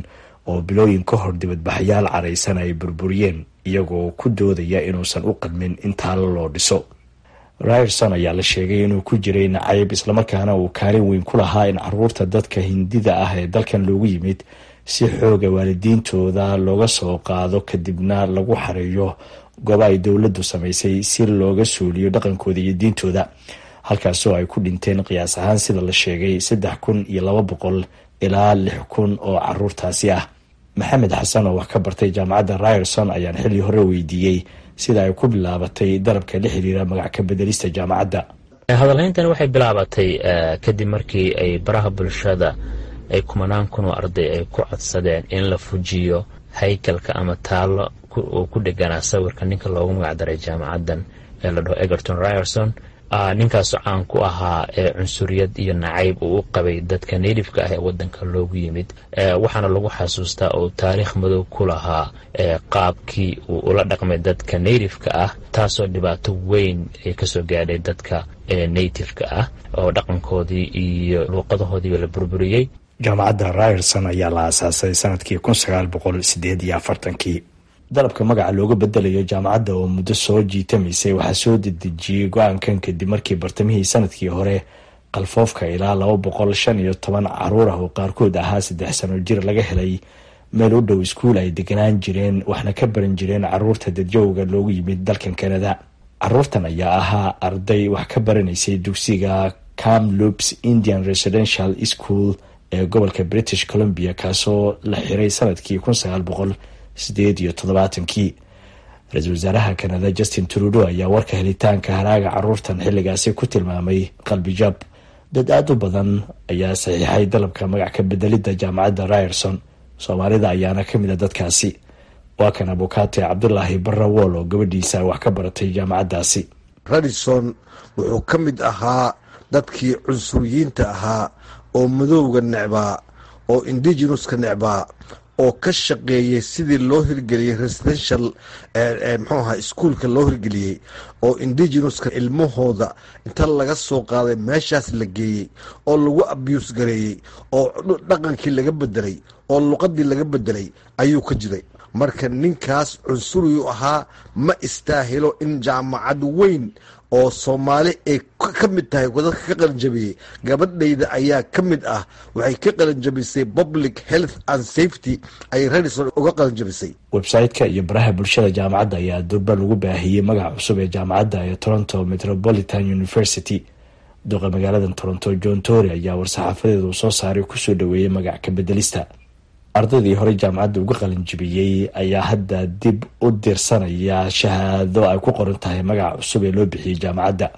oo bilooyin ka hor dibadbaxyaal caraysan ay burburiyeen iyagoo ku doodaya inuusan u qadmin in taalo loo dhiso ryerson ayaa la sheegay inuu ku jiray nacayb islamarkaana uu kaalin weyn ku lahaa in caruurta dadka hindida ah ee dalkan loogu yimid si xooga waalidiintooda looga soo qaado kadibna lagu xareeyo gooba ay dowladdu samaysay si looga suuliyo dhaqankooda iyo diintooda halkaasoo ay ku dhinteen qiyaas ahaan sida la sheegay saddex kun iyo laba boqol ilaa lix kun oo caruurtaasi ah maxamed xasan oo wax ka bartay jaamacadda ryerson ayaan xilli hore weydiiyey sida ay ku bilaabatay dalabka la xiriira magac ka bedelista jaamacadda hadalhayntani waxay bilaabatay kadib markii ay baraha bulshada ay kumanaan kun oo arday ay ku codsadeen in la fujiyo haykalka ama taallo oo ku dheganaa sawirka ninka loogu magacdaray jaamacaddan ee la dhaho egerton ryerson ninkaasoo caan ku ahaa cunsuriyad iyo nacayb uu u qabay dadka natifeka ah ee wadanka loogu yimid waxaana lagu xasuustaa oo taariikh madow ku lahaa qaabkii uu ula dhaqmay dadka natifeka ah taasoo dhibaato weyn ay kasoo gaadhay dadka natifeka ah oo dhaqankoodii iyo luuqadahoodiiba la burburiyey jaamacadda ryerson ayaa la aasaasay sanadkii kun sagaal boqol sideed iyo afartankii dalabka magaca looga bedelayo jaamacadda oo muddo soo jiitamaysay waxaa soo dedejiyey go-aankan kadib markii bartamihii sanadkii hore qalfoofka ilaa laba boqol shan iyo toban caruur ah oo qaarkood ahaa saddex sano jir laga helay meel u dhow iskuul ay deganaan jireen waxna ka baran jireen caruurta dadjowga loogu yimid dalkan kanada caruurtan ayaa ahaa arday wax ka baranaysay dugsiga camloops indian residential school ee gobolka british columbia kaasoo la xiray sanadkii kun sagaal boqol sideed iyo toddobaatankii ra-iisul wasaaraha kanada justin trudo ayaa warka helitaanka haraaga caruurtan xilligaasi ku tilmaamay qalbijab dad aada u badan ayaa saxiixay dalabka magac ka bedelidda jaamacadda ryerson soomaalida ayaana ka mid a dadkaasi waa kan abukaate cabdulaahi barrawool oo gabadhiisa wax ka baratay jaamacaddaasi radison wuxuu ka mid ahaa dadkii cunsuriyiinta ahaa oo madowga necbaa oo indigenuska necbaa oo ka shaqeeyey sidii loo hirgeliyey residential mxuu aha iskuolka loo hirgeliyey oo indigenuska ilmahooda inta laga soo qaaday meeshaas la geeyey oo lagu abuse gareeyey oo dhaqankii laga bedelay oo luqadii laga bedelay ayuu ka jiray marka ninkaas cunsuriyu ahaa ma istaahilo in jaamacad weyn oo soomaali ay ka mid tahay dadka ka qalinjabiyey gabadhayda ayaa ka mid ah waxay ka qalinjabisay public health and safety ay radison uga qalinjabisay website-ka iyo baraha bulshada jaamacadda ayaa durba lagu baahiyey magaca cusub ee jaamacadda ee toronto metropolitan university duqa magaalada toronto john tory ayaa war-saxaafadeeda uu soo saaray kusoo dhaweeyey magac ka bedelista ardaydii horey jaamacadda uga qalinjibiyey ayaa hadda dib u dirsanaya shahaado ay ku qoran tahay magaca cusub ee loo bixiyey jaamacadda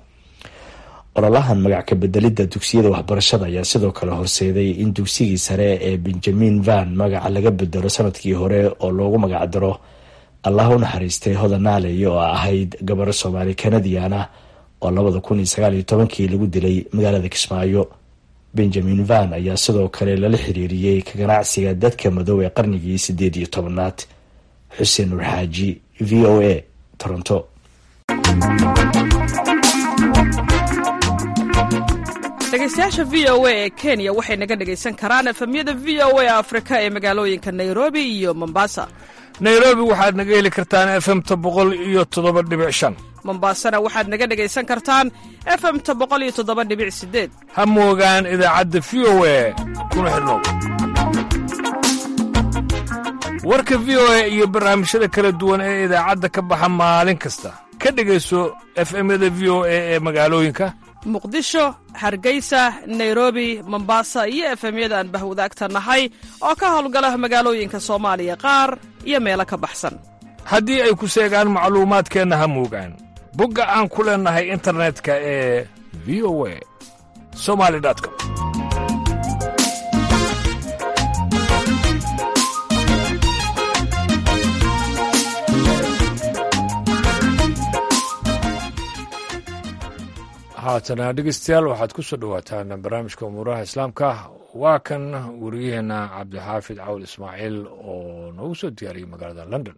ololahan magac ka bedelidda dugsiyada waxbarashada ayaa sidoo kale horseeday in dugsigii sare ee benjamin van magaca laga bedelo sanadkii hore oo loogu magacdaro allah u naxariistay hodanaaley oo ahayd gabaro soomaali kanadiana oo labada kun iyo sagaal iyo tobankii lagu dilay magaalada kismaayo benjamin van ayaa sidoo kale lala xiriiriyey ka ganacsiga dadka madow ee qarnigii sideed iyo tobanaad xuseen nur xaaji v o a toronto dhegeystayaasha v o a ee kenya waxay naga dhegaysan karaan efemyada v o a afrika ee magaalooyinka nairobi iyo mombasa nairobi waxaad naga heli kartaan efemta boqol iyo toddoba dhibic shan mombasana waxaad naga dhegaysan kartaan efemta boqol iyo toddoba dhibic sideed ha moogaan idaacadda v o a kuna xidhnow warka v o a iyo barnaamijyada kala duwan ee idaacadda ka baxa maalin kasta ka dhegayso efemyada v o a ee magaalooyinka muqdisho hargeysa nairobi mombasa iyo efemyada aan bahwadaagta nahay oo ka howlgala magaalooyinka soomaaliya qaar iyo meelo ka baxsan haddii ay ku seegaan macluumaadkeenna ha moogaan bogga aan ku leennahay internetka ee v o a somali com haatana dhegeystayaal waxaad ku soo dhowaataan barnaamijka umuuraha islaamka waa kan wariyaheenna cabdixaafid cawl ismaaciil oo noogu soo diyaariyey magaalada london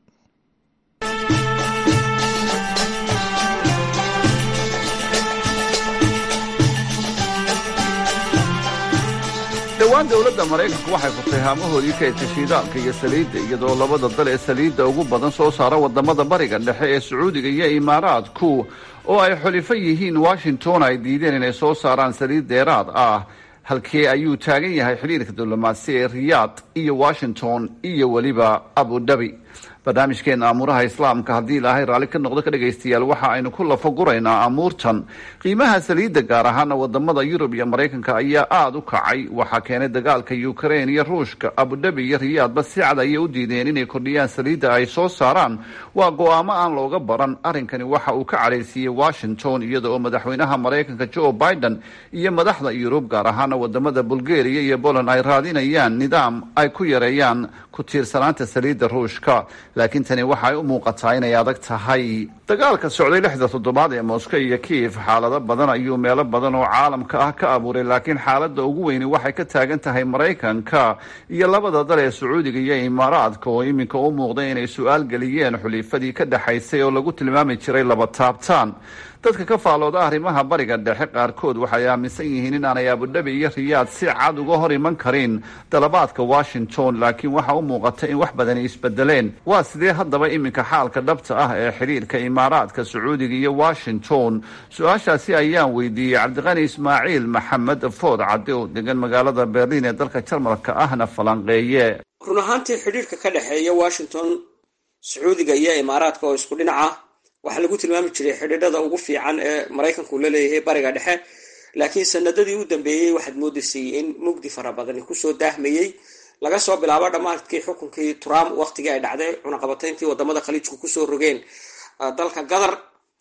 dhowaan dowladda maraykanku waxay furtay haamahoodii kaydka shiidaalka iyo saliidda iyadoo labada dal ee saliidda ugu badan soo saara waddamada bariga dhexe ee sacuudiga iyo imaaraadku oo ay xulifo yihiin washington ay diideen inay soo saaraan saliid dheeraad ah halkee ayuu taagan yahay xidhiirka diblomaasi ee riyaad iyo washington iyo weliba abu dhabi barnaamijkeena amuuraha islaamka haddii ilaahay raalli ka noqdo ka dhegaystayaal waxa aynu ku lafaguraynaa amuurtan qiimaha saliidda gaar ahaana wadamada yurub iyo maraykanka ayaa aada u kacay waxaa keenay dagaalka ukrain iyo ruushka abudhabi iyo riyaadba si cad ayay u diideen inay kordhiyaan saliidda ay soo saaraan waa go-aamo aan looga baran arrinkani waxa uu ka cadhaysiiyey washington iyada oo madaxweynaha maraykanka joe biden iyo madaxda yurub gaar ahaana wadamada bulgaria iyo poland ay raadinayaan nidaam ay ku yareeyaan ku tiirsanaanta saliidda ruushka laakiin tani waxaay u muuqataa inay adag tahay dagaalka socday lixda toddobaad ee moscow iyo kiyev xaalado badan ayuu meelo badan oo caalamka ah ka abuuray laakiin xaaladda ugu weyni waxay ka taagan tahay maraykanka iyo labada dal ee sacuudiga iyo imaaraadka oo iminka u muuqday inay su-aal geliyeen xulifadii ka dhexaysay oo lagu tilmaami jiray laba taabtaan dadka ka faalooda arrimaha bariga dhexe qaarkood waxay aaminsan yihiin in aanay abudhabi iyo riyaad si cad uga hor iman karin dalabaadka washington laakiin waxa u muuqata in wax badani isbedeleen waa sidee haddaba iminka xaalka dhabta ah ee xidhiirka imaaraadka sacuudiga iyo washington su-aashaasi ayaan weydiiyey cabdiqani ismaaciil maxamed food cadde oo degan magaalada berliin ee dalka jarmalka ahna falanqeeye run ahaantii xidhiirka ka dhexeeya washington sacuudiga iyo imaaraadka oo isku dhinaca waxaa lagu tilmaami jiray xidhiidhada ugu fiican ee maraykanku la leeyahay bariga dhexe laakiin sanadadii u dambeeyey waxaad moodaysay in mugdi fara badani kusoo daahmayey laga soo bilaabo dhammaadkii xukunkii trump waqtigii ay dhacday cunaqabatayntii wadamada khaliijku kusoo rogeen dalka qatar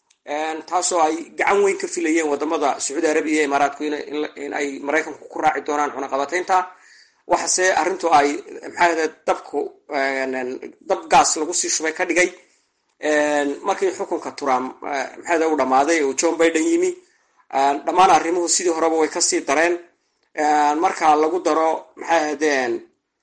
taasoo ay gacan weyn ka filayeen wadamada sacuudi arabiya iyo imaaraadku in ay maraykanku ku raaci doonaan cunaqabataynta waxase arrintu ay maxaa dabku dab gaas lagu sii shubay ka dhigay markii xukunka trump maxaada u dhammaaday oo john biden yimi dhammaan arrimuhu sidii horeba way kasii dareen marka lagu daro maxay ahaydeen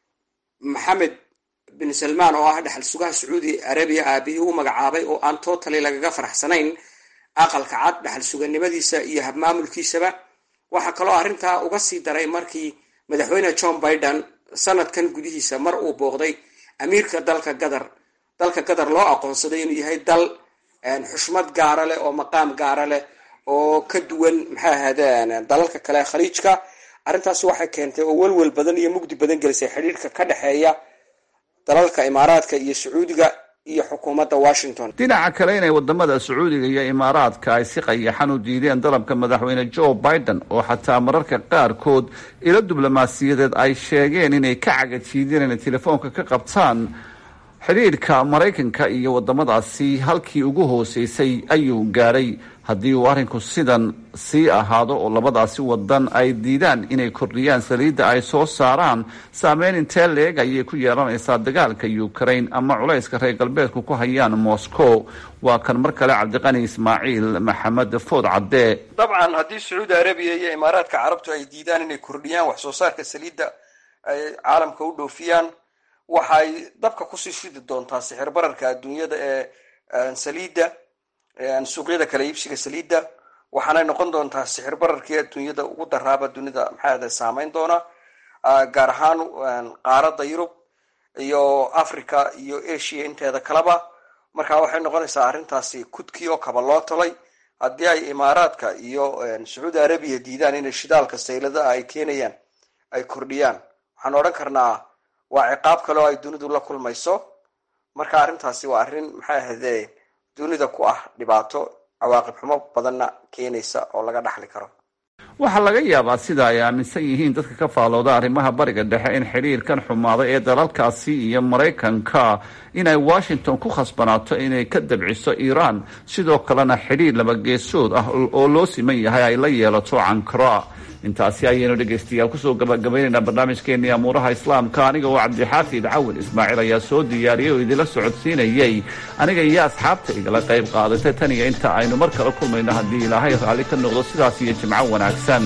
maxamed bin salmaan oo ah dhexal sugaha sacuudi arabiya aabihii u magacaabay oo aan totally lagaga faraxsanayn aqalka cad dhexal suganimadiisa iyo habmaamulkiisaba waxaa kaloo arrintaa uga sii daray markii madaxweyne john biden sanadkan gudihiisa mar uu booqday amiirka dalka qatar dalka qatar loo aqoonsaday inuu yahay dal xushmad gaara leh oo maqaam gaara leh oo ka duwan maxay ahaydeen dalalka kale khaliijka arrintaasi waxay keentay oo welwel badan iyo mugdi badan gelisay xidhiirka ka dhexeeya dalalka imaaraadka iyo sacuudiga iyo xukuumadda washington dhinaca kale inay wadamada sacuudiga iyo imaaraadka ay si qayaxan u diideen dalabka madaxweyne joe biden oo xataa mararka qaarkood ilo diblomaasiyadeed ay sheegeen inay ka cagajiideen inay telefoonka ka qabtaan xidhiidhka maraykanka iyo wadamadaasi halkii ugu hooseysay ayuu gaadhay haddii uu arrinku sidan sii ahaado oo labadaasi wadan ay diidaan inay kordhiyaan saliidda ay soo saaraan saameyn intee leeg ayay ku yeelanaysaa dagaalka ukraine ama culayska reer galbeedku ku hayaan moscow waa kan mar kale cabdiqani ismaaciil maxamed food cadde dabcan haddii sacuudi arabiya iyo imaaraadka carabtu ay diidaan inay kordhiyaan wax soo saarka saliidda ay caalamka u dhoofiyaan waxay dabka kusii shidi doontaa sixir bararka adduunyada ee saliidda suuqyada kala iibsiga saliidda waxaanay noqon doontaa sixir bararkii adduunyada ugu daraaba dunida maxaada saameyn doona gaar ahaan qaaradda yurub iyo africa iyo asia inteeda kaleba marka waxay noqonaysaa arrintaasi kudkii oo kaba loo tolay haddii ay imaaraadka iyo sacuudi arabiya diidaan inay shidaalka sayladaha ay keenayaan ay kordhiyaan waxaan odhan karnaa waa ciqaab kale oo ay dunidu la kulmayso marka arrintaasi waa arrin maxay ahayde dunida ku ah dhibaato cawaaqib xumo badanna keenaysa oo laga dhaxli karo waxaa laga yaabaa sida ay aaminsan yihiin dadka ka faalooda arrimaha bariga dhexe in xidhiirkan xumaaday ee dalalkaasi iyo maraykanka inay washington ku khasbanaato inay ka dabciso iiraan sidoo kalena xidhiir labageesood ah oo loo siman yahay ay la yeelato cankara intaasi ayaynu dhegaystayaal kusoo gabagabaynaynaa barnaamijkeenii amuuraha islaamka aniga oo cabdixaafid cawil ismaaciil ayaa soo diyaariyey oo idinla socodsiinayey aniga iyo asxaabta igala qayb qaadatay tan iyo inta aynu mar kale kulmayno haddii ilaahay raalli ka noqdo sidaas iyo jimco wanaagsan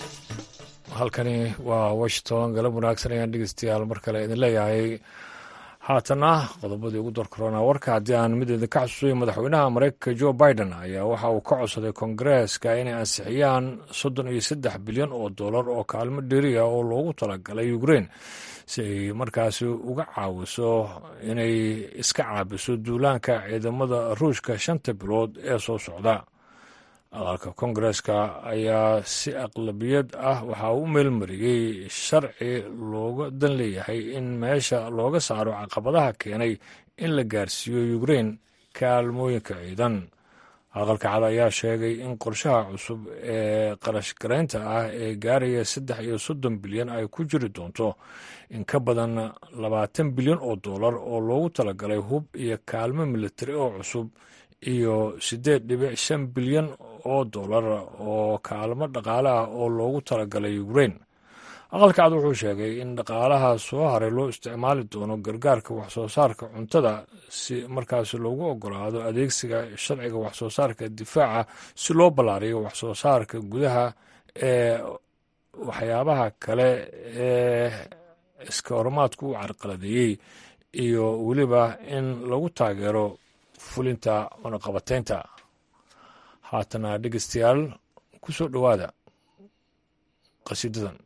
halkani waa washington galab wanaagsan ayaan dhegeystayaal mar kale idin leeyahay haatana qodobadii ugu darkorona warka haddii aan mideeda ka xasuusayo madaxweynaha mareykanka jo biden ayaa waxa uu ka codsaday kongareeska inay ansixiyaan soddon iyo saddex bilyan oo dollar oo kaalmo dheriya oo loogu talagalay ukrein si ay markaasi uga caawiso inay iska caabiso duulaanka ciidamada ruushka shanta bilood ee soo socda aqalka kongareska ayaa si aqlabiyad ah waxaa u meelmariyey sharci looga dan leeyahay in meesha looga saaro caqabadaha keenay in la gaarsiiyo ukrein kaalmooyinka ciidan aqalka cad ayaa sheegay in qorshaha cusub ee qarashgaraynta ah ee gaaraya saddex iyo soddon bilyan ay ku jiri doonto in ka badan labaatan bilyan oo dollar oo loogu talagalay hub iyo kaalmo militari oo cusub iyo siddeed dhibic shan bilyan oo dollar oo kaalmo dhaqaale ah oo loogu talagalay ukrein aqalka cad wuxuu sheegay in dhaqaalaha soo haray loo isticmaali doono gargaarka waxsoo saarka cuntada si markaasi loogu ogolaado adeegsiga sharciga waxsoo saarka difaaca si loo ballaariyo waxsoo saarka gudaha ee waxyaabaha kale ee iska horumaadku u carqaladeeyey iyo weliba in lagu taageero fulinta cunaqabateynta haatana dhegeystayaal ku soo dhowaada qasiidadan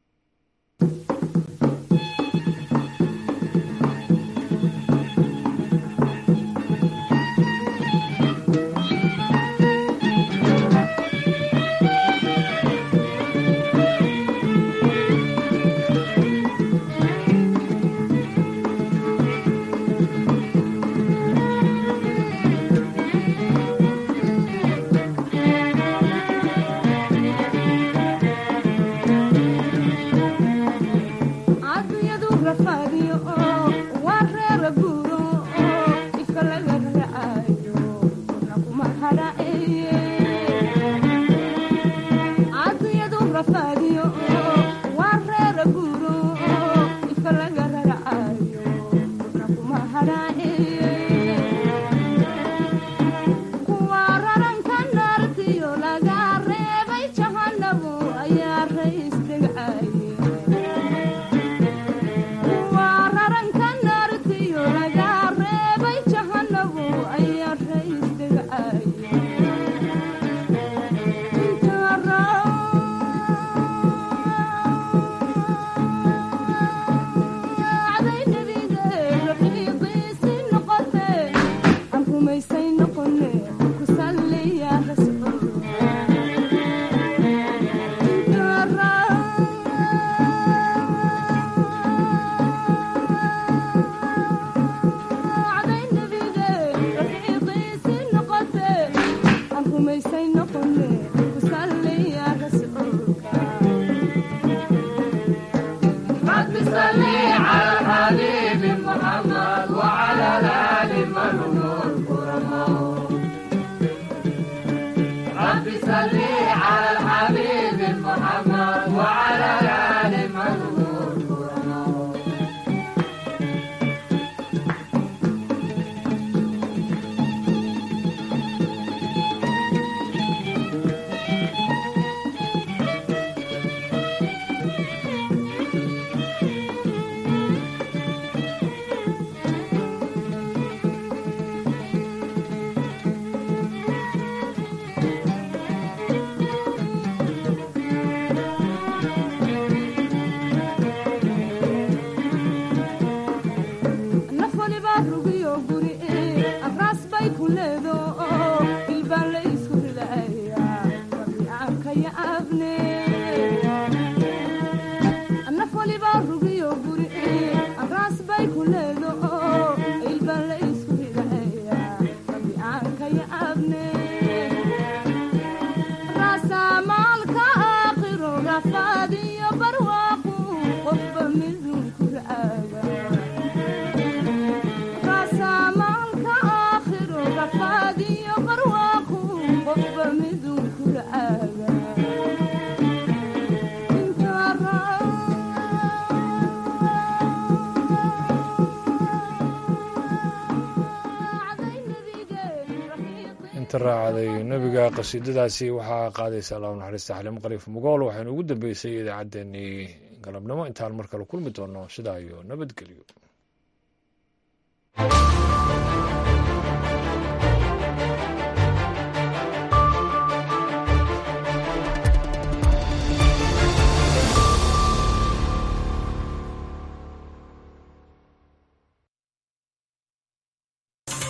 raacday nebiga qasiidadaasi waxaa qaadaysa allahu naxariista xaliimo qaliif mugool waxaynu ugu dambeysay idaacaddeenii galabnimo intaan mar kale kulmi doono sidaa iyo nabadgelyo